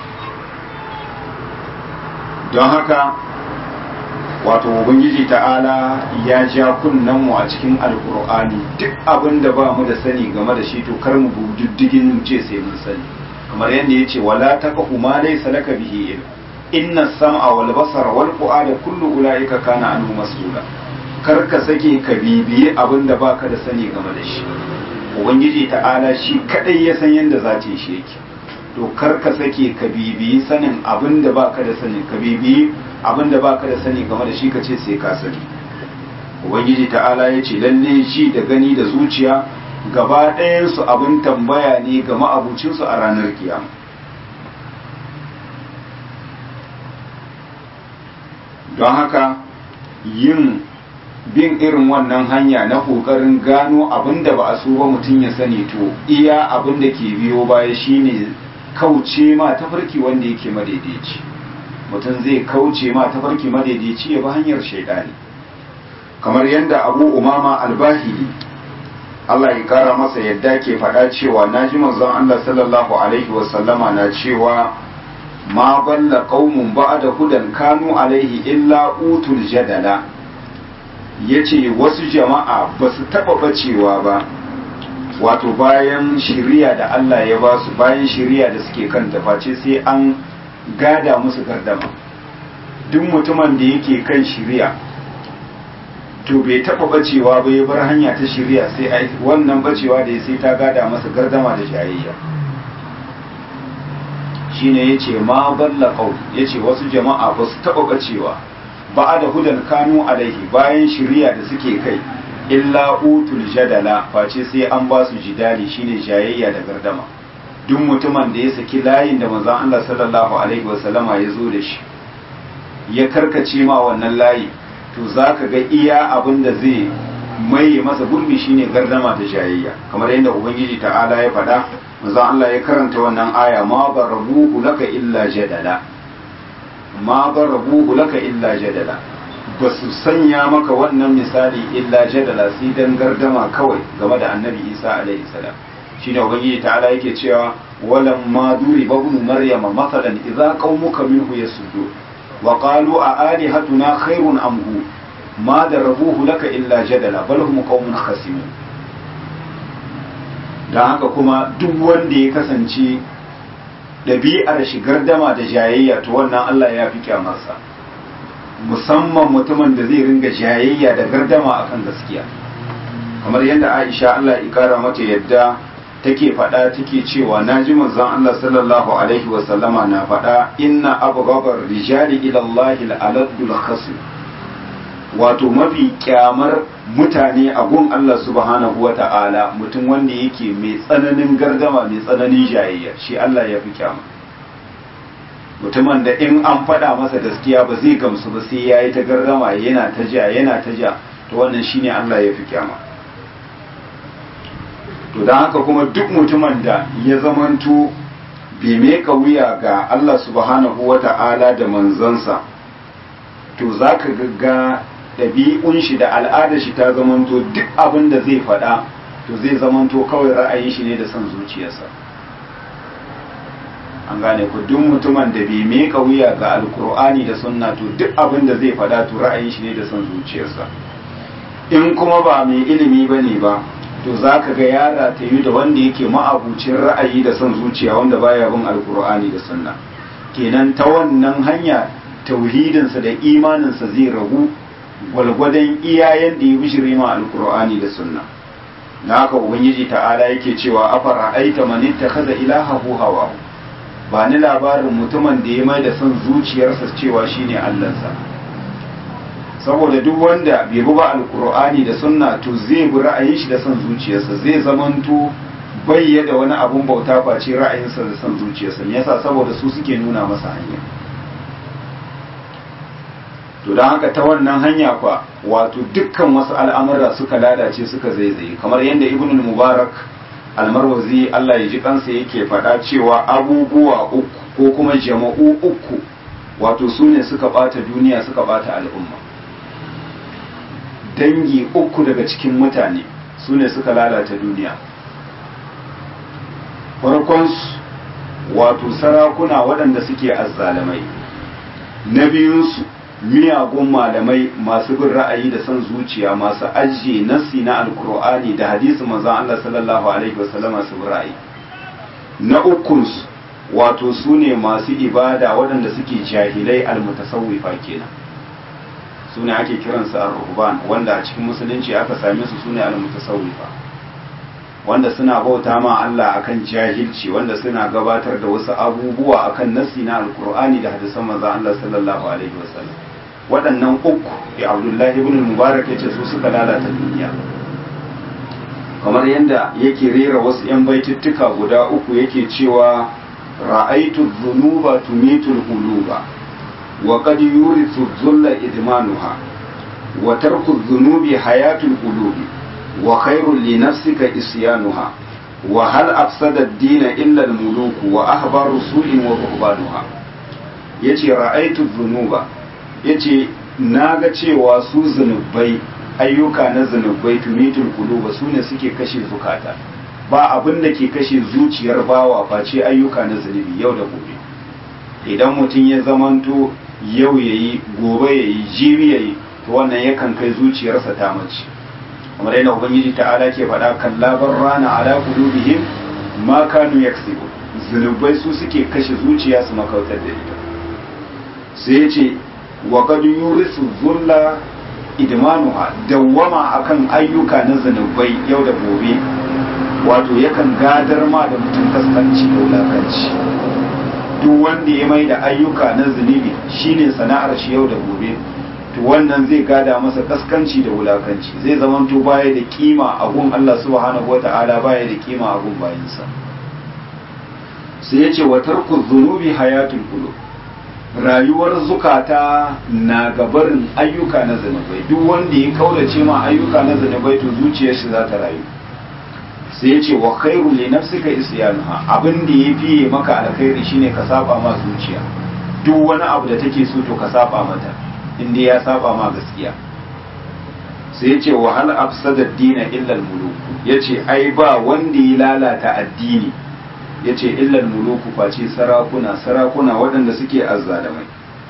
don haka wato ubangiji ta'ala ya ja kunnen mu a cikin alkur'ani duk abin da ba mu da sani game da shi to kar mu diddigin mu ce sai mun sani kamar yadda ya ce wala taqfu ma laysa laka bihi ilm inna sam'a wal basara wal fu'ada kullu ulaika kana anhu mas'ula kar ka sake ka bibiye abin da baka da sani game da shi ubangiji ta'ala shi kadai ya san yadda za ta yi shi yake to kar ka sake ka bibiyi sanin abin da baka da sani ka bibiyi abin da baka da sani game da shi ka ce sai ka sani ubangiji ta'ala ya ce lalle shi da gani da zuciya gaba ɗayansu abin tambaya ne ga ma'abucinsu a ranar kiyama don haka yin bin irin wannan hanya na ƙoƙarin gano abin da ba a so ba mutum ya sani to iya abin da ke biyo baya shine kauce ma tafarki wanda yake madaidaici mutum zai kauce ma tafarki madaidaici ya bi hanyar shaidani kamar yadda abu umama albahili Allah ya kara masa yadda ke faɗa cewa na ji manzon Allah sallallahu alaihi wasallama na cewa ma balla qaumun ba'da hudan kanu alaihi illa utul jadala yace wasu jama'a ba su taɓa bacewa ba wato bayan shiriya da Allah ya ba su bayan shiriya da suke kan face sai an gada musu gardama duk mutumin da yake kan shiriya to bai taba bacewa ba ya bar hanya ta shiriya sai ai wannan bacewa da ya sai ta gada masa gardama da jayayya shine yace ma balla qaul yace wasu jama'a ba su taba bacewa ba da hudan kanu alaihi bayan shiriya da suke kai illa utul jadala face sai an ba su jidali shine jayayya da gardama duk mutumin da ya saki layin da manzon Allah sallallahu alaihi wasallama ya zo da shi ya karkace ma wannan layi to zaka ga iya abin da zai maye masa gurbi shine gardama da jayayya kamar yadda ubangiji ta'ala ya faɗa manzon Allah ya karanta wannan aya ma barabuhu laka illa jadala ma barabuhu laka illa jadala ba su sanya maka wannan misali illa jadala sai dan gardama kawai game da annabi isa alaihi salam shine ubangiji ta'ala yake cewa walam ma duri babnu maryama mathalan idza qaumuka minhu yasuddu wa qalu a alihatuna khairun am hu ma darabuhu laka illa jadala bal hum qaumun khasimun dan haka kuma duk wanda ya kasance ɗabi'ar shi gardama da jayayya to wannan Allah ya fi kyamarsa musamman mutumin da zai ringa jayayya da gardama akan gaskiya kamar yadda Aisha Allah ya kara mata yadda take faɗa take cewa naji manzon Allah sallallahu alaihi wa sallama na faɗa inna abghabar rijali ila Allah al-aladul khasm wato mafi kyamar mutane a gun Allah subhanahu wa ta'ala mutum wanda yake mai tsananin gardama mai tsananin jayayya shi Allah ya fi kyama mutumin da in an faɗa masa gaskiya ba zai gamsu ba sai ya yi ta gardama yana ta ja yana ta ja to wannan shine Allah ya fi kyama to don haka kuma duk mutumin da ya zamanto bai meka wuya ga Allah subhanahu wa ta'ala da manzansa to za ka ga ɗabi'un shi da al'adar shi ta zamanto duk abin da zai faɗa to zai zamanto kawai ra'ayin shi ne da son zuciyarsa an gane ku duk mutumin da bai meka wuya ga alkur'ani da sunna to duk abin da zai faɗa to ra'ayin shi ne da son zuciyarsa in kuma ba mai ilimi ba ne ba to za ka ga yara ta yi da wanda yake ma'abucin ra'ayi da son zuciya wanda baya bin alkur'ani da sunna kenan ta wannan hanya tauhidinsa da imaninsa zai ragu gwalgwadon iyayen da ya bishire ma alkur'ani da sunna na haka ubangiji ta'ala yake cewa afara aita man ittakhadha ilahahu hawa ba ni labarin mutumin da ya mai da son zuciyarsa cewa shine allansa saboda duk wanda bai bi ba alkur'ani da sunna to zai bi ra'ayin shi da son zuciyarsa zai zamanto bayya da wani abun bauta face ra'ayinsa da son zuciyarsa me yasa saboda su suke nuna masa hanya to don haka ta wannan hanya kwa wato dukkan wasu al'amura suka lalace suka zaizaye kamar yadda ibn mubarak almarwazi Allah ya ji kansa yake faɗa cewa abubuwa uku ko kuma jama'u uku wato su ne suka ɓata duniya suka ɓata al'umma dangi uku daga cikin mutane su ne suka lalata duniya farkonsu wato sarakuna waɗanda suke azzalamai na biyunsu miyagun malamai masu bin ra'ayi da son zuciya masu ajiye nassi na alkur'ani da hadisi manzon Allah sallallahu alaihi wasallama su bin ra'ayi na ukunsu wato su ne masu ibada waɗanda suke jahilai almutasawwifa kenan su ne ake kiransu ar-ruhban wanda a cikin musulunci aka same su su ne almutasawwifa wanda suna bauta ma Allah akan jahilci wanda suna gabatar da wasu abubuwa akan nassi na alkur'ani da hadisan manzon Allah sallallahu alaihi wasallam waɗannan uku ya abdullahi ibn mubarak ya ce su suka lalata duniya kamar yadda yake rera wasu 'yan baitittuka guda uku yake cewa ra'aitu dhunuba tumitul quluba wa qad yurithu dhulla idmanuha wa tarku dhunubi hayatul qulubi wa khairul li nafsika isyanuha wa hal afsada ad-din illa al-muluk wa ahbaru su'in wa ruhbanuha yace ra'aitu dhunuba yace naga cewa su zunubai ayyuka na zunubai tumitul quluba sune suke kashe zukata ba abin da ke kashe zuciyar bawa face ayyuka na zunubi yau da gobe idan mutum ya zamanto yau yayi gobe yayi jibi yayi to wannan yakan kai zuciyarsa ta mace kamar yadda ubangiji ta'ala ke faɗa kallabar rana ala qulubihim ma kanu yaksubu zunubai su suke kashe zuciya su makautar da ita sai ya ce wa qad yurisu dhulla idmanuha dawwama akan ayyuka na zunubai yau da gobe wato yakan gadar ma da mutum kaskanci da wulakanci duk wanda ya mai da ayyuka na zunubi shine sana'ar shi yau da gobe to wannan zai gada masa kaskanci da wulakanci zai zamanto baya da kima a gun Allah subhanahu wata'ala baya da kima a gun bayinsa sai ya ce wa tarku zunubi hayatul qulub rayuwar zukata na gabarin ayyuka na zunubai duk wanda ya kaurace ma ayyuka na zunubai to zuciyar shi za ta rayu sai ya ce wa khairu li nafsika isyanuha abin da ya fiye maka alkhairi shine ka saba ma zuciya duk wani abu da take so to ka saba mata inda ya saba ma gaskiya sai ya ce wa hal afsada dina illa al-muluk yace ai ba wanda ya lalata addini yace illa al-muluku face sarakuna sarakuna waɗanda suke azzalamai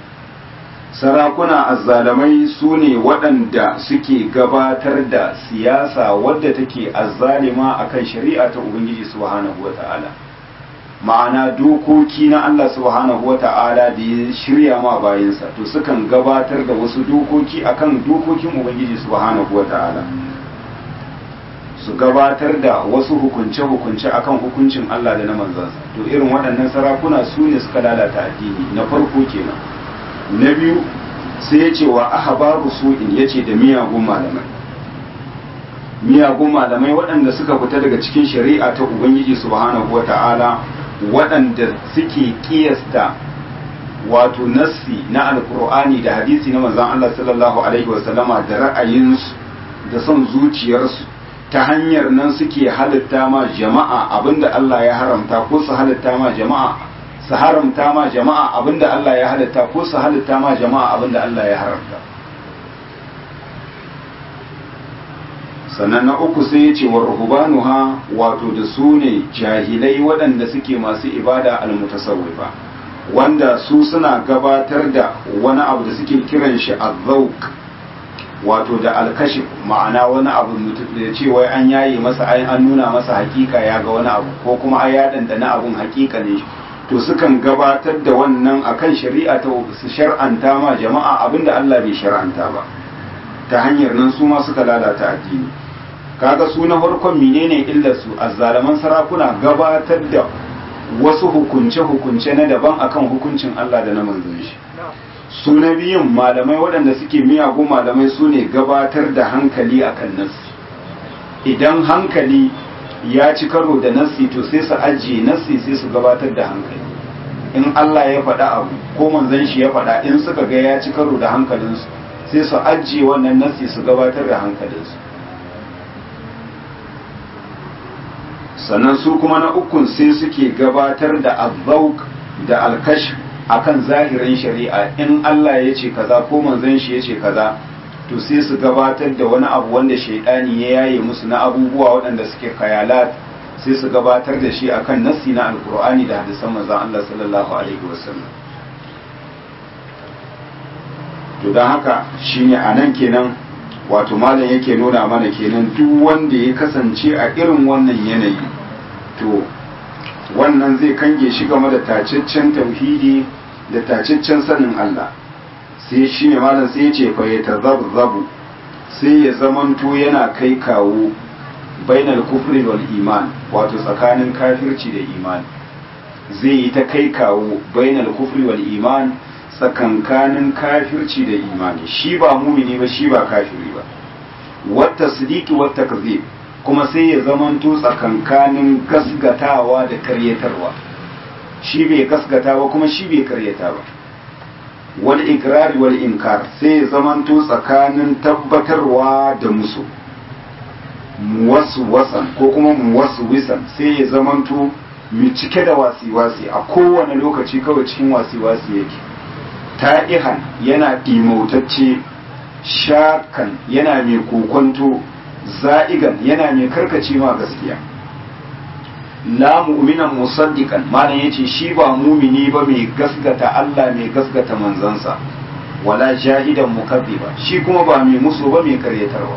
sarakuna azzalamai su ne waɗanda suke gabatar da siyasa wadda take azzalima akan shari'a ta ubangiji subhanahu wata'ala ma'ana dokoki na Allah subhanahu wata'ala da ya shirya ma bayansa to sukan gabatar da wasu dokoki akan dokokin ubangiji subhanahu wata'ala su gabatar da wasu hukunce-hukunce akan hukuncin Allah da na manzansa to irin waɗannan sarakuna su ne suka lalata addini na farko kenan na biyu sai ya ce wa ahbaru su'in ya ce da miyagun malamai miyagun malamai waɗanda suka fita daga cikin shari'a ta ubangiji subhanahu wata'ala waɗanda suke kiyasta wato nassi na alkur'ani da hadisi na manzon Allah sallallahu alaihi wasallama da ra'ayinsu da son zuciyarsu ta hanyar nan suke halitta ma jama'a abinda Allah ya haramta ko su halitta ma jama'a su haramta ma jama'a abinda Allah ya halitta ko su halitta ma jama'a abinda Allah ya haramta sannan na uku sai ya ce wa ruhubanuha wato da su ne jahilai waɗanda suke masu ibada almutasawwifa wanda su suna gabatar da wani abu da suke kiran shi azzauk wato da alkashif ma'ana wani abu da ce wai an yaye masa an nuna masa hakika ya ga wani abu ko kuma ai ya dandana abun hakika ne to sukan gabatar da wannan akan shari'a ta su shar'anta ma jama'a abinda Allah bai shar'anta ba ta hanyar nan su ma suka lalata addini kaga su na farkon menene illar su azzalaman sarakuna gabatar da wasu hukunce-hukunce na daban akan hukuncin Allah da na manzon shi su na biyun malamai waɗanda suke miyagun malamai su ne gabatar da hankali akan nassi idan hankali ya ci karo da nassi to sai su ajiye nassi sai su gabatar da hankali in Allah ya faɗa abu ko manzon shi ya faɗa in suka ga ya ci karo da hankalinsu sai su ajiye wannan nassi su gabatar da hankalinsu sannan su kuma na ukun sai suke gabatar da azzauk da alkash akan zahirin shari'a in Allah ya ce kaza ko manzon shi ya ce kaza to sai su gabatar da wani abu wanda shaidani ya yaye musu na abubuwa waɗanda suke kayalat sai su gabatar da shi akan nassi na alkur'ani da hadisan manzon Allah sallallahu alaihi wasallam to don haka shine anan kenan wato malam yake nuna mana kenan duk wanda ya kasance a irin wannan yanayi to wannan zai kange shi game da tacaccen tauhidi da tacaccen sanin Allah sai shi ne malam sai ya ce fa ya tazabzabu sai ya zamanto yana kai kawo bainal kufri wal iman wato tsakanin kafirci da imani zai yi ta kai kawo bainal kufri wal iman tsakankanin kafirci da imani shi ba mumini ba shi ba kafiri ba wata sidiki wata kazib kuma sai ya zamanto tsakankanin gasgatawa da karyatarwa shi bai gasgata ba kuma shi bai karyata ba wal ikrari wal inkar sai ya zamanto tsakanin tabbatarwa da musu muwaswasan ko kuma muwaswisan sai ya zamanto mai cike da wasi-wasi a kowane lokaci kawai cikin wasi-wasi yake ta'ihan yana ɗimautacce shakan yana mai kokonto za'igan yana mai karkace ma gaskiya la mu'minan musaddiqan malam yace shi ba mumini ba mai gasgata Allah mai gasgata manzansa wala jahidan mukaddiba shi kuma ba mai musu ba mai karyatarwa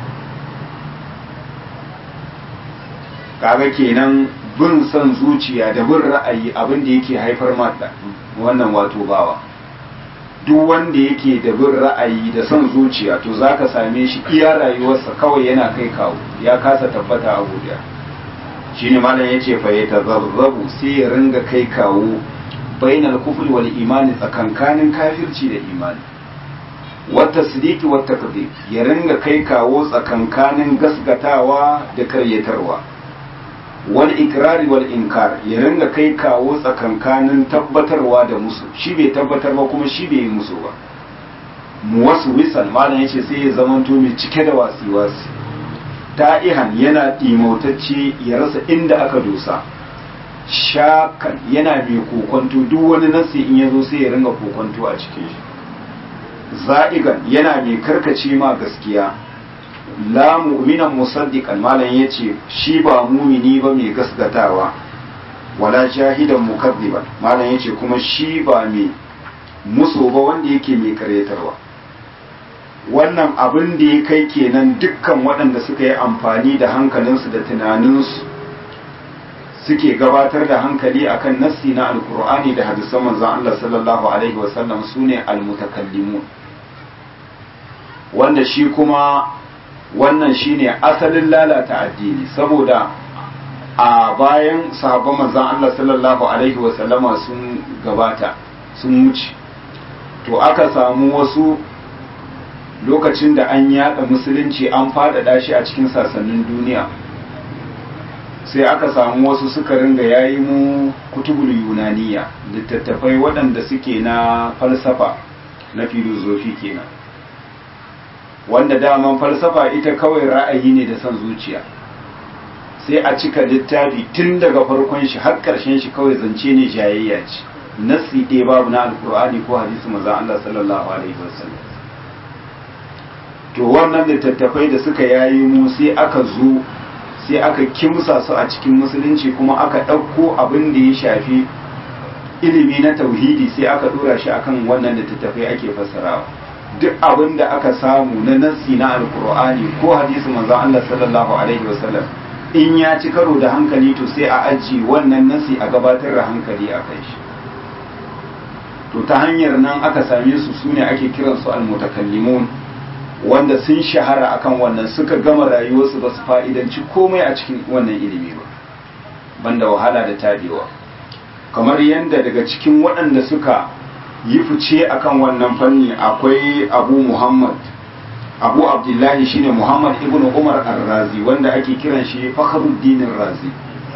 kaga kenan bin son zuciya da bin ra'ayi abin da yake haifar mata wannan wato bawa duk wanda yake da bin ra'ayi da son zuciya to zaka same shi iya rayuwarsa kawai yana kai kawo ya kasa tabbata a gudiya shine malam yace fa ya tazabzabu sai ya ringa kai kawo bainal kufri wal imani tsakankanin kafirci da imani wata sidiki wata kadhib ya ringa kai kawo tsakankanin gasgatawa da karyatarwa wal ikrari wal inkar ya ringa kai kawo tsakankanin tabbatarwa da musu shi bai tabbatar ba kuma shi bai yi musu ba mu wasu wisan malam yace sai ya zamanto mai cike da wasi-wasi ta'ihan yana ɗimautacce ya rasa inda aka dosa shakan yana mai kokonto duk wani nasi in ya zo sai ya ringa kokonto a cikin shi za'igan yana mai karkace ma gaskiya la mu'minan musaddiqan malam yace shi ba mumini ba mai gasgatawa wala shahidan mukazziban malam yace kuma shi ba mai muso ba wanda yake mai karyatarwa wannan abin da ya kai kenan dukkan waɗanda suka yi amfani da hankalinsu da tunaninsu suke gabatar da hankali akan nassi na alkur'ani da hadisan manzon Allah sallallahu alaihi wasallam sune almutakallimun wanda shi kuma wannan shine asalin lalata addini saboda a bayan sahabban manzon Allah sallallahu alaihi wasallama sun gabata sun wuce to aka samu wasu lokacin da an yada musulunci an faɗaɗa shi a cikin sassanin duniya sai aka samu wasu suka ringa yayi mu kutubul yunaniya littattafai waɗanda suke na falsafa na filozofi kenan wanda daman falsafa ita kawai ra'ayi ne da son zuciya sai a cika littafi tun daga farkon shi har ƙarshen shi kawai zance ne jayayya ce nassi ɗaya babu na alkur'ani ko hadisi manzon Allah sallallahu alaihi wasallam to wannan littattafai da suka yayi mu sai aka zo sai aka kimsa su a cikin musulunci kuma aka ɗauko abin da ya shafi ilimi na tauhidi sai aka ɗora shi akan wannan littattafai ake fassarawa duk abin da aka samu na nassi na alkur'ani ko hadisi manzon Allah sallallahu alaihi wasallam in ya ci karo da hankali to sai a aji wannan nassi a gabatar da hankali a kai shi to ta hanyar nan aka same su sune ake kiransu almutakallimun wanda sun shahara akan wannan suka gama rayuwarsu ba su fa'idanci komai a cikin wannan ilimi ba banda wahala da tabewa kamar yadda daga cikin waɗanda suka yi fice akan wannan fanni akwai abu muhammad abu abdullahi shine muhammad ibn umar al-razi wanda ake kiran shi fakhruddin razi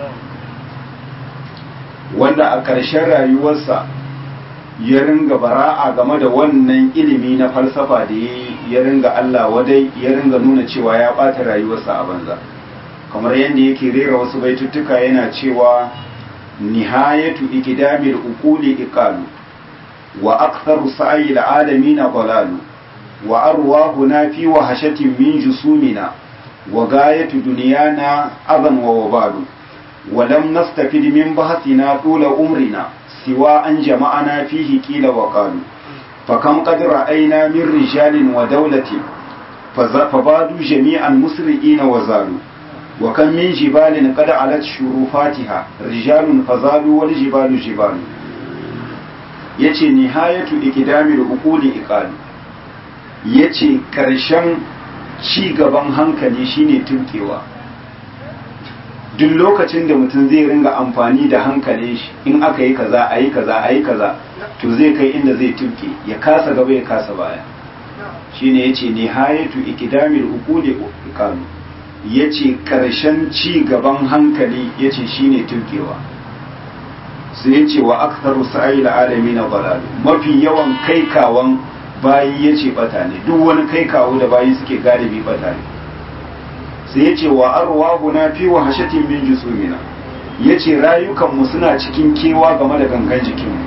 wanda a ƙarshen rayuwarsa ya ringa bara'a game da wannan ilimi na falsafa da ya ringa Allah wadai ya ringa nuna cewa ya ɓata rayuwarsa a banza kamar yadda yake rera wasu baituttuka yana cewa nihayatu ikidamil uquli iqalu wa aktharu sa'il alamin dalalu wa arwahuna fi wahashatin min jusumina wa gayatu dunyana adan wa wabalu wa lam nastafid min bahthina tula umrina siwa an jama'ana fihi qila wa qalu فكم قد رأينا من رجال ودولة فبادوا جميعا مسرئين وزالوا وكم من جبال قد علت شروفاتها رجال فزالوا والجبال جبال yace nihayatu ikidamil uquli iqali yace karshen ci gaban hankali shine tunkewa duk lokacin da mutum zai ringa amfani da hankalin shi in aka yi kaza ayi kaza ayi kaza to zai kai inda zai tunke ya kasa gaba ya kasa baya shine yace nihayatu ikidamil uquli iqali ya ce ƙarshen ci gaban hankali ya ce shi ne turkewa sai ya ce wa aktaru sa'ayi alami na balalu mafi yawan kaikawan bayi ya ce bata ne duk wani kaikawo da bayi suke galibi bata ne sai ya ce wa arwahu na fi wa hashatin min jusumina ya ce rayukanmu suna cikin kewa game da gangan jikinmu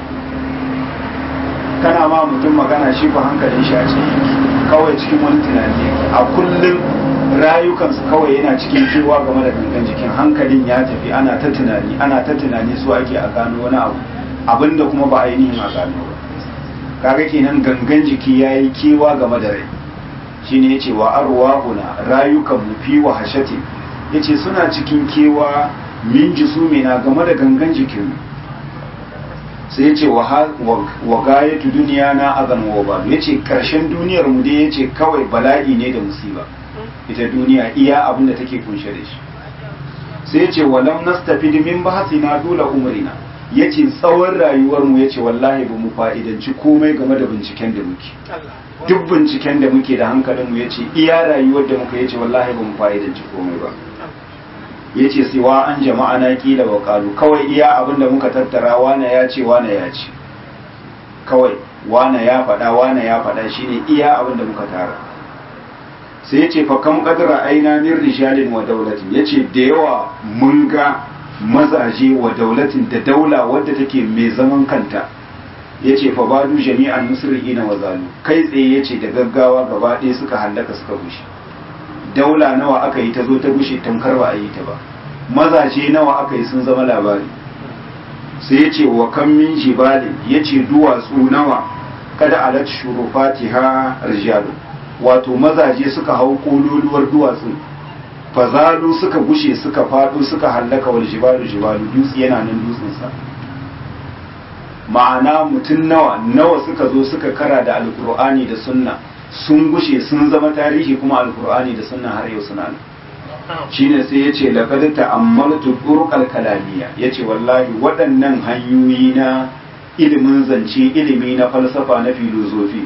kana ma mutum magana shi ba hankalin shi a cikin kawai cikin wani tunani a kullum rayukansu kawai yana cikin kewa game da gangan jikin hankalin ya tafi ana ta tunani ana ta tunani su ake a gano wani abu abinda kuma ba ainihin a gano ba kaga kenan gangan jiki ya yi kewa game da rai shine yace wa arwahuna rayukan mu fi wa hashati yace suna cikin kewa min jisumina game da gangan jikin sai yace wa wa gayatu duniya na azan wa ba yace karshen duniyar mu dai yace kawai bala'i ne da musiba ita duniya iya abin da take kunshe da shi sai ce walam nastafid min bahsina dula umrina yace tsawon rayuwar mu yace wallahi ba mu fa'idanci komai game da binciken da muke duk binciken da muke da hankalin mu yace iya rayuwar da muka yace wallahi ba mu fa'idanci komai ba yace sai wa an jama'a na kila wa qalu kawai iya abin da muka tattara wana ya ce wana ya ce kawai wana ya faɗa wana ya faɗa shine iya abin da muka tara sai ya ce fa kam kadara aina min rijalin wa daulatin ya ce da yawa mun ga mazaje wa daulatin da daula wadda take mai zaman kanta ya ce fa badu jami'an musri'ina wa zalu kai tsaye ya ce da gaggawa gaba ɗaya suka hallaka suka bushe daula nawa aka yi ta zo ta bushe tamkar ba a yi ta ba mazaje nawa aka yi sun zama labari sai ya ce wa kan min jibalin ya ce duwatsu nawa kada alat shurufatiha rijalu wato mazaje suka hau kololuwar duwatsu fazalu suka gushe suka faɗo suka hallaka wal jibalu jibalu dutse yana nan dutsensa ma'ana mutum nawa nawa suka zo suka kara da alkur'ani da sunna sun gushe sun zama tarihi kuma alkur'ani da sunna har yau suna nan shine sai ya ce laqad ta'ammaltu turuqal kalamiyya yace wallahi waɗannan hanyoyi na ilimin zance ilimi na falsafa na filozofi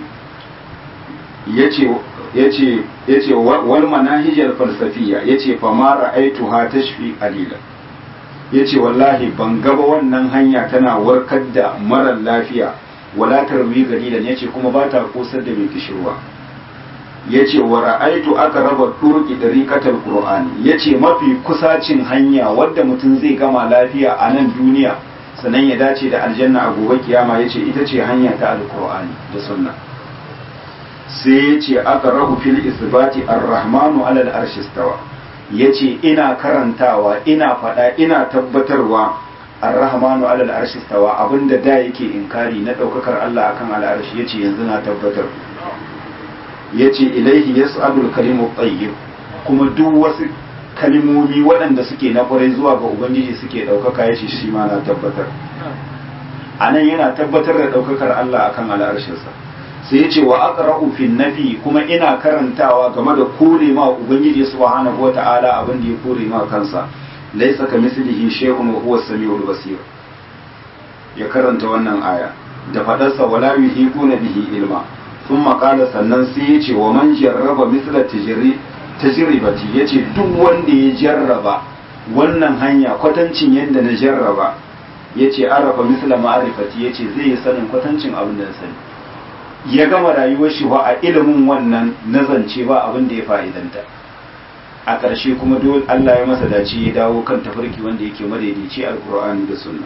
yace yace wal manahijal falsafiyya yace fa ma ra'aituha tashfi qalilan yace wallahi ban gaba wannan hanya tana warkar da marar lafiya wala tarwi qalilan yace kuma ba ta kosar da mai kishirwa yace wa ra'aitu aqraba turqi dariqatal qur'ani yace mafi kusacin hanya wadda mutum zai gama lafiya a nan duniya sannan ya dace da aljanna a gobe kiyama yace ita ce hanya ta alqur'ani da sunna sai ya ce aka rahu fil isbati ar-rahmanu alal arshi stawa ya ce ina karantawa ina faɗa ina tabbatarwa ar-rahmanu alal arshi stawa abinda da yake inkari na ɗaukakar Allah akan al'arshi ya ce yanzu na tabbatar ya ce ilaihi yas'adul kalimu tayyib kuma duk wasu kalimomi waɗanda suke na ƙwarai zuwa ga ubangiji suke ɗaukaka ya ce shi ma na tabbatar a nan yana tabbatar da ɗaukakar Allah akan al'arshinsa sai ya ce wa aqra'u fi nafi kuma ina karantawa game da kore ma ubangiji subhanahu wata'ala abin da ya kore ma kansa laysa kamislihi shay'un wa huwa as-sami'ul basir ya karanta wannan aya da fadarsa wala yuhiquna bihi ilma thumma qala sannan sai ya ce wa man jarraba mithla tajri tajribati yace duk wanda ya jarraba wannan hanya kwatancin yadda na jarraba yace arafa mithla ma'rifati yace zai yi sanin kwatancin abin da na sani ya gama rayuwar shi ba a ilimin wannan nazance ba abin da ya fa'idanta a ƙarshe kuma dole Allah ya masa dace ya dawo kan tafarki wanda yake madaidaici alkur'ani da sunna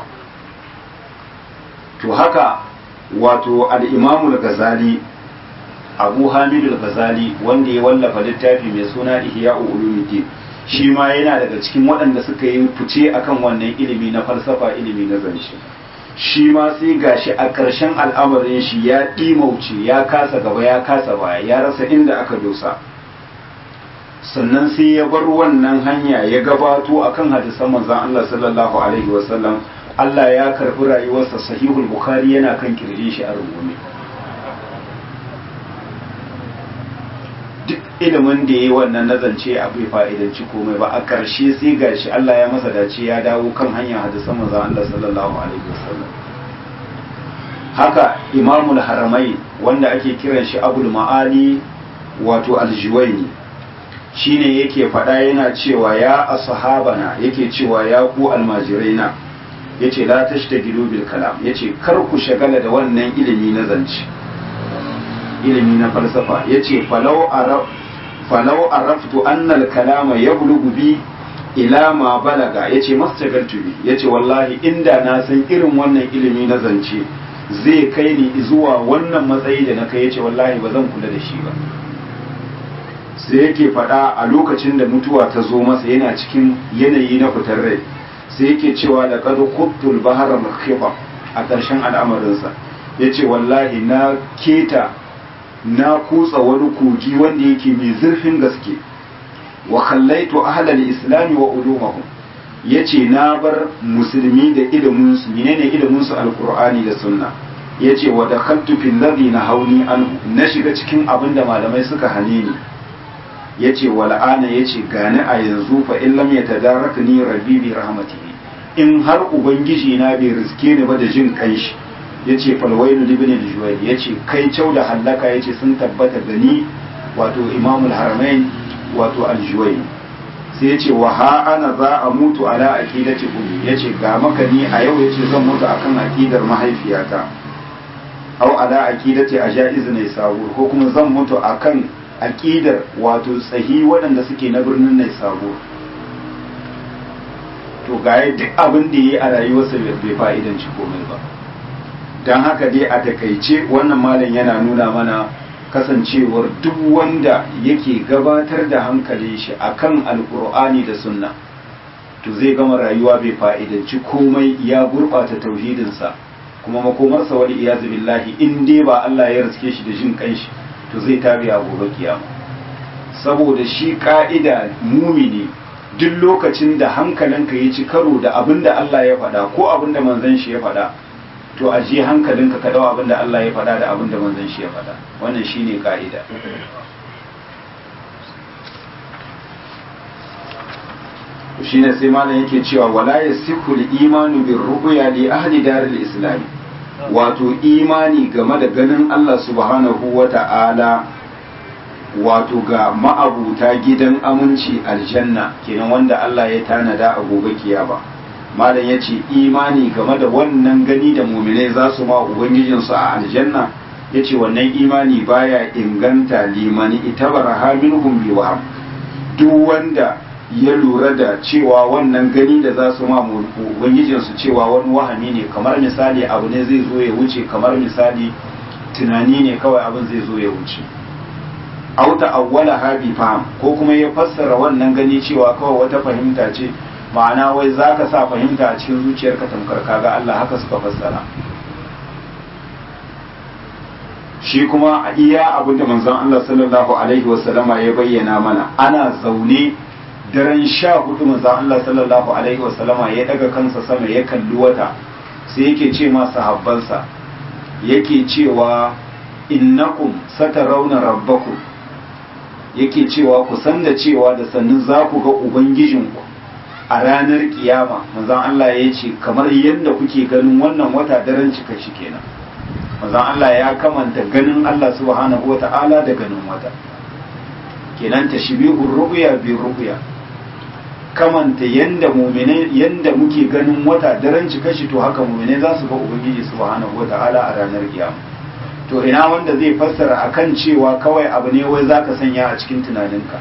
to haka wato al-imamu al-ghazali abu hamid al-ghazali wanda ya wallafa littafi mai suna ihya'u ulumuddin shi ma yana daga cikin waɗanda suka yi fice akan wannan ilimi na falsafa ilimi na zance shi ma sai gashi a ƙarshen al'amarin shi ya ɗimauce ya kasa gaba ya kasa baya ya rasa inda aka dosa sannan sai ya bar wannan hanya ya gabato akan hadisan manzon Allah sallallahu alaihi wasallam Allah ya karɓi rayuwarsa sahihul bukhari yana kan kirjin shi a rungume duk ilimin da ya yi wannan nazance a bai fa'idanci komai ba a ƙarshe sai gashi Allah ya masa dace ya dawo kan hanyar hadisan manzon Allah sallallahu alaihi wasallam haka imamul haramai wanda ake kiran shi abul ma'ali wato aljuwaini shine yake faɗa yana cewa ya ashabana yake cewa ya ku almajiraina yace la tashtagilu bil kalam yace kar ku shagala da wannan ilimi na zance ilimi na falsafa yace falau araf falau araftu anna al kalama yablughu bi ila ma balaga yace mastagaltu bi yace wallahi inda na san irin wannan ilimi na zance zai kai ni zuwa wannan matsayi da na kai yace wallahi ba zan kula da shi ba sai yake faɗa a lokacin da mutuwa ta zo masa yana cikin yanayi na fitar rai sai yake cewa da kadu kubtul bahara makhifa a ƙarshen al'amarinsa ya ce wallahi na keta na kutsa wani kogi wanda yake mai zurfin gaske wa kallaitu ahlal islami wa ulumahum ya ce na bar musulmi da iliminsu menene iliminsu alkur'ani da sunna ya ce wa dakhaltu fil ladhi na hauni anhu na shiga cikin abin da malamai suka hane ni ya ce wal'ana ya ce gani a yanzu fa in lam ya tadaraka ni rabbi bi rahmatihi in har ubangiji na bai riske ni ba da jin kanshi ya ce falwailu libni juwail ya ce kai cau da hallaka ya ce sun tabbata gani wato imamul haramain wato aljuwail sai ya ce wa ha ana za a mutu ala aqidati ummi ya ce ga maka ni a yau ya ce zan mutu akan aqidar mahaifiyata au ala aqidati ajaiz ne sabu ko kuma zan mutu akan aƙidar wato tsahi waɗanda suke na birnin nai sabo to gaya duk abin da ya yi a rayuwarsa bai fa'idanci komai ba don haka dai a takaice wannan malam yana nuna mana kasancewar duk wanda yake gabatar da hankalin shi akan alkur'ani da sunna to zai gama rayuwa bai fa'idanci komai ya gurɓata tauhidinsa kuma makomarsa wani iyazu billahi in dai ba Allah ya riske shi da jin kanshi to zai tabi a gobe kiyama saboda shi ka'ida mumini duk lokacin da hankalinka ya ci karo da abin da Allah ya faɗa ko abin da manzon shi ya faɗa to a je hankalinka ka dawo abin da Allah ya faɗa da abin da manzon shi ya faɗa wannan shine ka'ida shine sai malam yake cewa wala yasihu al-imanu bir ru'ya li ahli daril islam wato imani game da ganin Allah subhanahu wa ta'ala wato ga ma'abuta gidan aminci aljanna kenan wanda Allah ya tanada a gobe kiyama malam ya ce imani game da wannan gani da muminai za su ma ubangijinsu a aljanna ya ce wannan imani baya inganta limani ita bara minhum bi waham duk wanda ya lura da cewa wannan gani da za su ma ubangijinsu cewa wani wahami ne kamar misali abu ne zai zo ya wuce kamar misali tunani ne kawai abin zai zo ya wuce auta awwala habi faham ko kuma ya fassara wannan gani cewa kawai wata fahimta ce ma'ana wai za ka sa fahimta a cikin zuciyarka tamkar kaga Allah haka suka fassara shi kuma a iya abin da manzon Allah sallallahu alaihi wasallama ya bayyana mana ana zaune daren sha hudu manzon Allah sallallahu alaihi wasallama ya daga kansa sama ya kalli wata sai yake ce ma sahabbansa yake cewa innakum satarawna rabbakum yake cewa ku san da cewa da sannu za ku ga ubangijinku a ranar kiyama manzon Allah ya ce kamar yadda kuke ganin wannan wata daren cika shi kenan manzon Allah ya kamanta ganin Allah subhanahu wata'ala da ganin wata kenan tashbihur ru'ya bi ru'ya kamanta yanda mu'mine yanda muke ganin wata daren cika shi to haka mu'mine za su ga ubangiji subhanahu wata'ala a ranar kiyama to ina wanda zai fassara akan cewa kawai abu ne wai zaka sanya a cikin tunaninka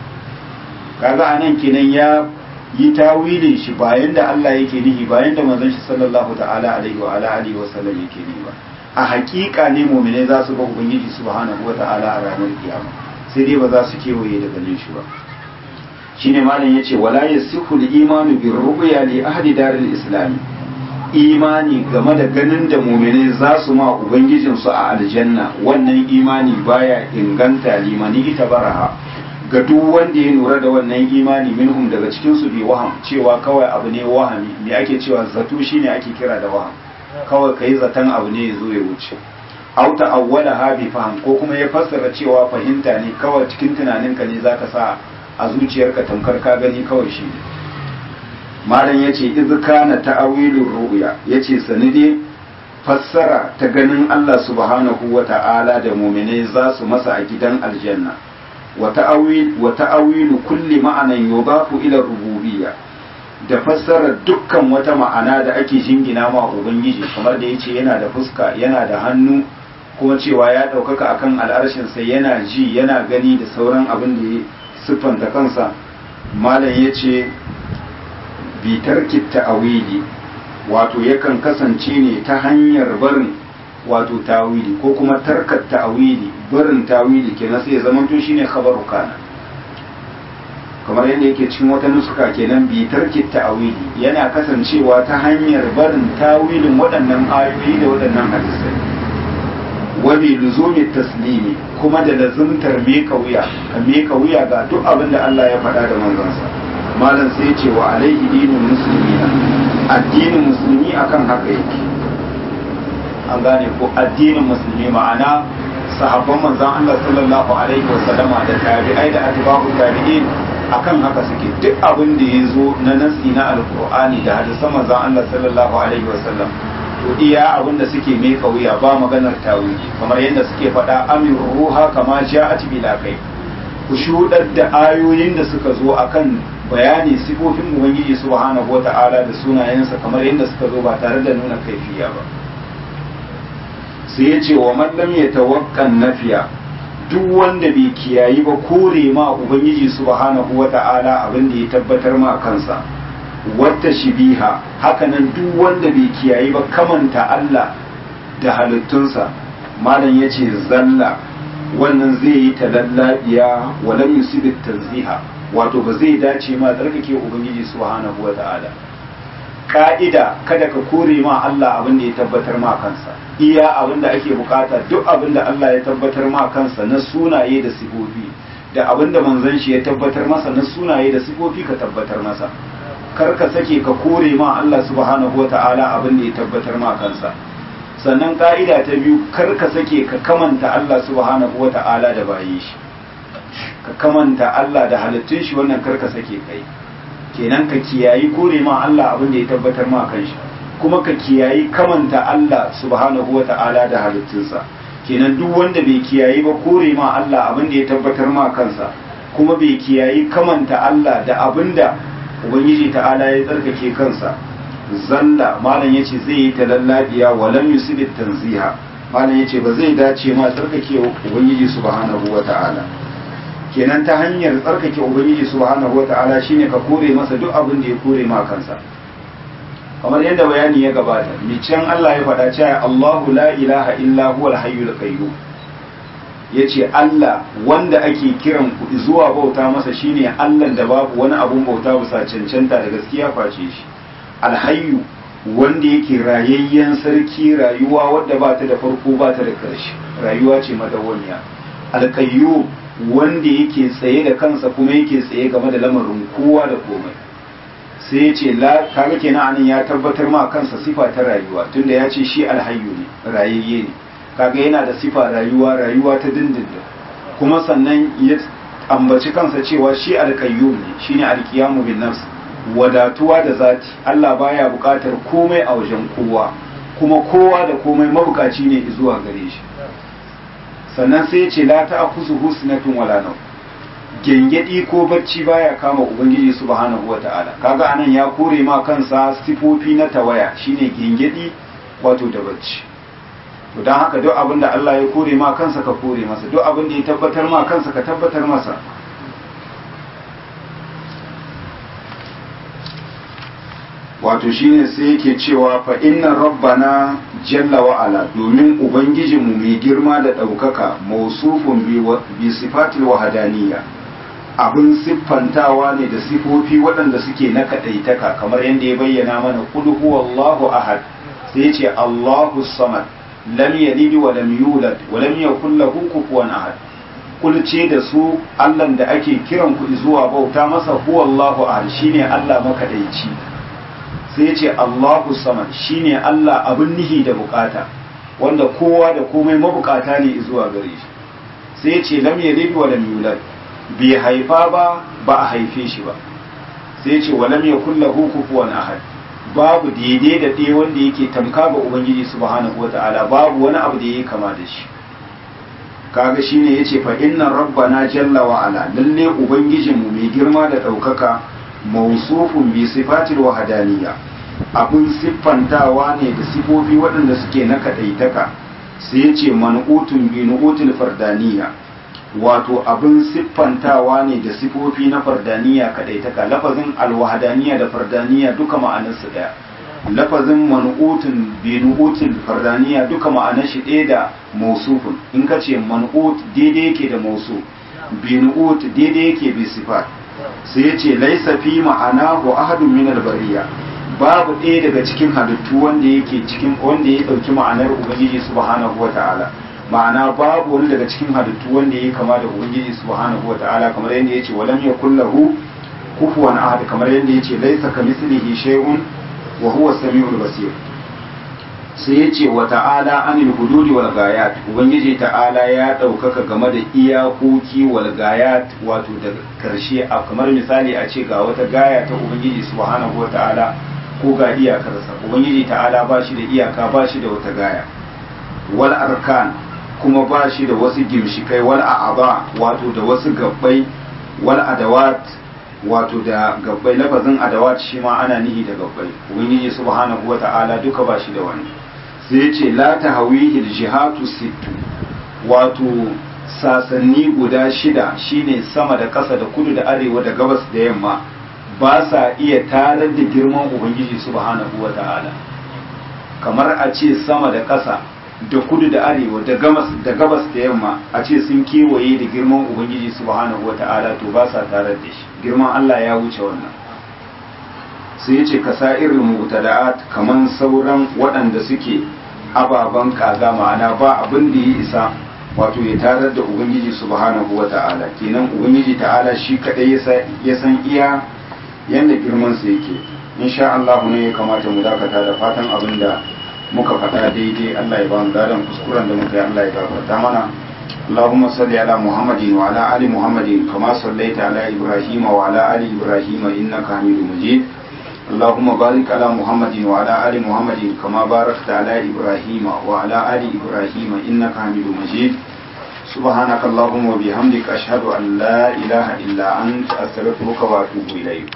kaga anan kenan ya yi tawilin shi bayan da Allah yake nihi bayan da manzon shi sallallahu ta'ala alaihi wa ala alihi wa sallam yake nihi ba a hakika ne mu'mine za su ga ubangiji subhanahu wa ta'ala a ranar kiyama sai dai ba za su kewaye da ganin shi ba shine malam yace wala yasihu al-imanu bir ru'ya li ahli daril islam imani game da ganin da mu'mine za su ma ubangijin su a aljanna wannan imani baya inganta limani ita baraha ga duk wanda ya lura da wannan imani minhum daga cikin su bi waham cewa kawai abu ne wahami me ake cewa zato shine ake kira da waham kawai kai zaton abu ne yazo ya wuce aw ta'awwala ha bi faham ko kuma ya fassara cewa fahimta ne kawai cikin tunaninka ne zaka sa a zuciyarka tamkar ka gani kawai shi ne malam yace iz kana ta'awilur ru'ya yace sanide fassara ta ganin Allah subhanahu wata'ala da mu'minai za su masa a gidan aljanna وتأويل وتأويل كل معنى يضاف إلى الربوبية da fassara dukkan wata ma'ana da ake jingina ma ubangiji kamar da yace yana da fuska yana da hannu kuma cewa ya ɗaukaka akan al'arshin sai yana ji yana gani da sauran abin da ya siffanta kansa malam yace bitar ta'awili wato yakan kasance ne ta hanyar barin wato tawili ko kuma tarkar ta'awili barin tawili kenan sai ya zama to shine khabaru kana kamar yadda yake cikin wata nuska kenan bi tarki ta'awili yana kasancewa ta hanyar barin tawilin waɗannan ayoyi da waɗannan hadisai wa bi luzumi taslimi kuma da lazumtar me wuya ka me wuya ga duk abin da Allah ya faɗa da manzansa malam sai ya ce wa alaihi dinul muslimina addinin musulmi akan haka yake an gane ko addinin musulmi ma'ana sahabban manzon Allah sallallahu alaihi wa sallama da tabi'ai da atba'u tabi'in akan haka suke duk abin da ya zo na nasi na alqur'ani da hadisan manzon Allah sallallahu alaihi wa sallam to iya abin da suke mai kauya ba maganar tawili kamar yadda suke faɗa amir ruha kama ja'at bila kai ku shudar da ayoyin da suka zo akan bayani sifofin ubangiji subhanahu wata'ala da sunayensa kamar yadda suka zo ba tare da nuna kaifiya ba sai ya ce wa mallam ya tawakkan nafiya duk wanda bai kiyayi ba kore ma ubangiji subhanahu wata'ala abin da ya tabbatar ma kansa wata shibiha hakanan duk wanda bai kiyayi ba kamanta Allah da halittunsa malam ya ce zalla wannan zai yi talallabiya walam yusibit tanziha wato ba zai dace ma tsarkake ubangiji subhanahu wata'ala ka'ida kada ka kore ma Allah abin da ya tabbatar ma kansa iya abin da ake bukata duk abin da Allah ya tabbatar ma kansa na sunaye da sifofi da abin da manzon shi ya tabbatar masa na sunaye da sifofi ka tabbatar masa kar ka sake ka kore ma Allah subhanahu wata'ala abin da ya tabbatar ma kansa sannan ka'ida ta biyu kar ka sake ka kamanta Allah subhanahu wata'ala da bayi shi ka kamanta Allah da halittun shi wannan kar ka sake kai kenan ka kiyayi kore ma Allah abin da ya tabbatar ma kanshi kuma ka kiyayi kamanta Allah subhanahu wa ta'ala da halittunsa kenan duk wanda bai kiyayi ba kore ma Allah abin da ya tabbatar ma kansa kuma bai kiyayi kamanta Allah da abin da ubangiji ta'ala ya tsarkake kansa zalla malam yace zai yi talallabiya wa lam yusibit tanziha malam yace ba zai dace ma tsarkake ubangiji subhanahu wa ta'ala kenan ta hanyar tsarkake ubangiji subhanahu wata'ala shine ka kore masa duk abin da ya kore ma kansa kamar yadda bayani ya gabata micen Allah ya faɗa cewa Allahu la ilaha illa huwal hayyul qayyum yace Allah wanda ake kiran ku zuwa bauta masa shine Allah da babu wani abun bauta bisa cancanta da gaskiya face shi alhayyu wanda yake rayayyen sarki rayuwa wadda ba ta da farko ba ta da ƙarshe rayuwa ce madawwamiya alqayyum wanda yake tsaye da kansa kuma yake tsaye game da lamarin kowa da komai sai ya ce kaga kenan anan ya tabbatar ma kansa sifa ta rayuwa tunda ya ce shi alhayyu ne rayayye ne kaga yana da sifa rayuwa rayuwa ta dindindin kuma sannan ya ambaci kansa cewa shi alkayyum ne shine alkiyamu bin nafs wadatuwa da zati Allah baya bukatar komai a wajen kowa kuma kowa da komai mabukaci ne zuwa gare shi sannan sai ya ce la ta'khudhu husnatun wala nawm gengedi ko bacci baya kama ubangiji subhanahu wata'ala kaga anan ya kore ma kansa sifofi na tawaya shine gengedi wato da bacci to dan haka duk abin da Allah ya kore ma kansa ka kore masa duk abin da ya tabbatar ma kansa ka tabbatar masa wato shine sai yake cewa fa inna rabbana jalla wa ala domin ubangijinmu mai girma da ɗaukaka mausufun bi sifatil wahadaniya abin siffantawa ne da sifofi waɗanda suke na kaɗaitaka kamar yadda ya bayyana mana qul huwallahu ahad sai ce Allahu samad lam yalid wa lam yulad wa lam yakul lahu kufuwan ahad kul ce da su Allah da ake kiran ku zuwa bauta masa huwallahu ahad shine Allah makadaici sai ce Allahu samad shine Allah abin nihi da bukata wanda kowa da komai mabukata ne zuwa gare shi sai ce lam yalid wa lam yulad bai haifa ba ba a haife shi ba sai ce wa lam yakul lahu kufuwan ahad babu daidai da ɗaya wanda yake tamka ga ubangiji subhanahu wata'ala babu wani abu da yake kama da shi kaga shine yace fa inna rabbana jalla wa ala lalle ubangijinmu mai girma da ɗaukaka mausufun bi sifatil wahdaniyya abun siffantawa ne da sifofi waɗanda suke na kadaitaka sai yace man'utun bi nu'util fardaniyya wato abin siffantawa ne da sifofi na fardaniya kadaitaka lafazin alwahadaniya da fardaniya duka ma'anarsu daya lafazin man'utun bi nu'util fardaniya duka ma'anar shi ɗaya da mausufun in ka ce man'ut daidai yake da mausuf bi nu'ut daidai yake bi sifat sai ya ce laisa fi ma'anahu ahadun min albariya babu ɗaya daga cikin halittu wanda yake cikin wanda ya ɗauki ma'anar ubangiji subhanahu wata'ala ma'ana babu wani daga cikin halittu wanda ya kama da ubangiji subhanahu wata'ala kamar yadda ya ce walam yakul lahu kufuwan ahad kamar yadda ya ce laisa kamithlihi shay'un wa huwa samiul basir sai ya ce wa ta'ala anil hududi wal gayat ubangiji ta'ala ya ɗaukaka game da iyakoki wal gayat wato da karshe a kamar misali a ce ga wata gaya ta ubangiji subhanahu wa ta'ala ko ga iyakarsa ubangiji ta'ala ba shi da iyaka ba shi da wata gaya wal arkan kuma ba shi da wasu gimshikai wal a'aba wato da wasu gabbai wal adawat wato da gabbai lafazin adawat shi ma ana nihi da gabbai ubangiji subhanahu wa ta'ala duka ba shi da wani sai ya ce la ta hawihi jihatu sittu wato sasanni guda shida shine sama da ƙasa da kudu da arewa da gabas da yamma ba sa iya tarar da girman ubangiji subhanahu wa ta'ala kamar a ce sama da ƙasa da kudu da arewa da gabas da gabas da yamma a ce sun kewaye da girman ubangiji subhanahu wa ta'ala to ba sa tarar da shi girman Allah ya wuce wannan sai ya ce kasa irin mutada'at kaman sauran waɗanda suke ababen kaza ma'ana ba abin da ya isa wato ya tarar da ubangiji subhanahu wa ta'ala kenan ubangiji ta'ala shi kadai ya san iya yanda girman sa yake insha Allah ne ya kamata mu dakata da fatan abin da muka faɗa daidai Allah ya ba mu dadan kuskuren da muka yi Allah ya gafarta mana اللهم صل على محمد وعلى آل محمد كما صليت على إبراهيم وعلى آل إبراهيم إنك حميد مجيد اللهم بارك على محمد وعلى آل محمد كما باركت على إبراهيم وعلى آل إبراهيم إنك حميد مجيد سبحانك اللهم وبحمدك أشهد أن لا إله إلا أنت أستغفرك وأتوب إليك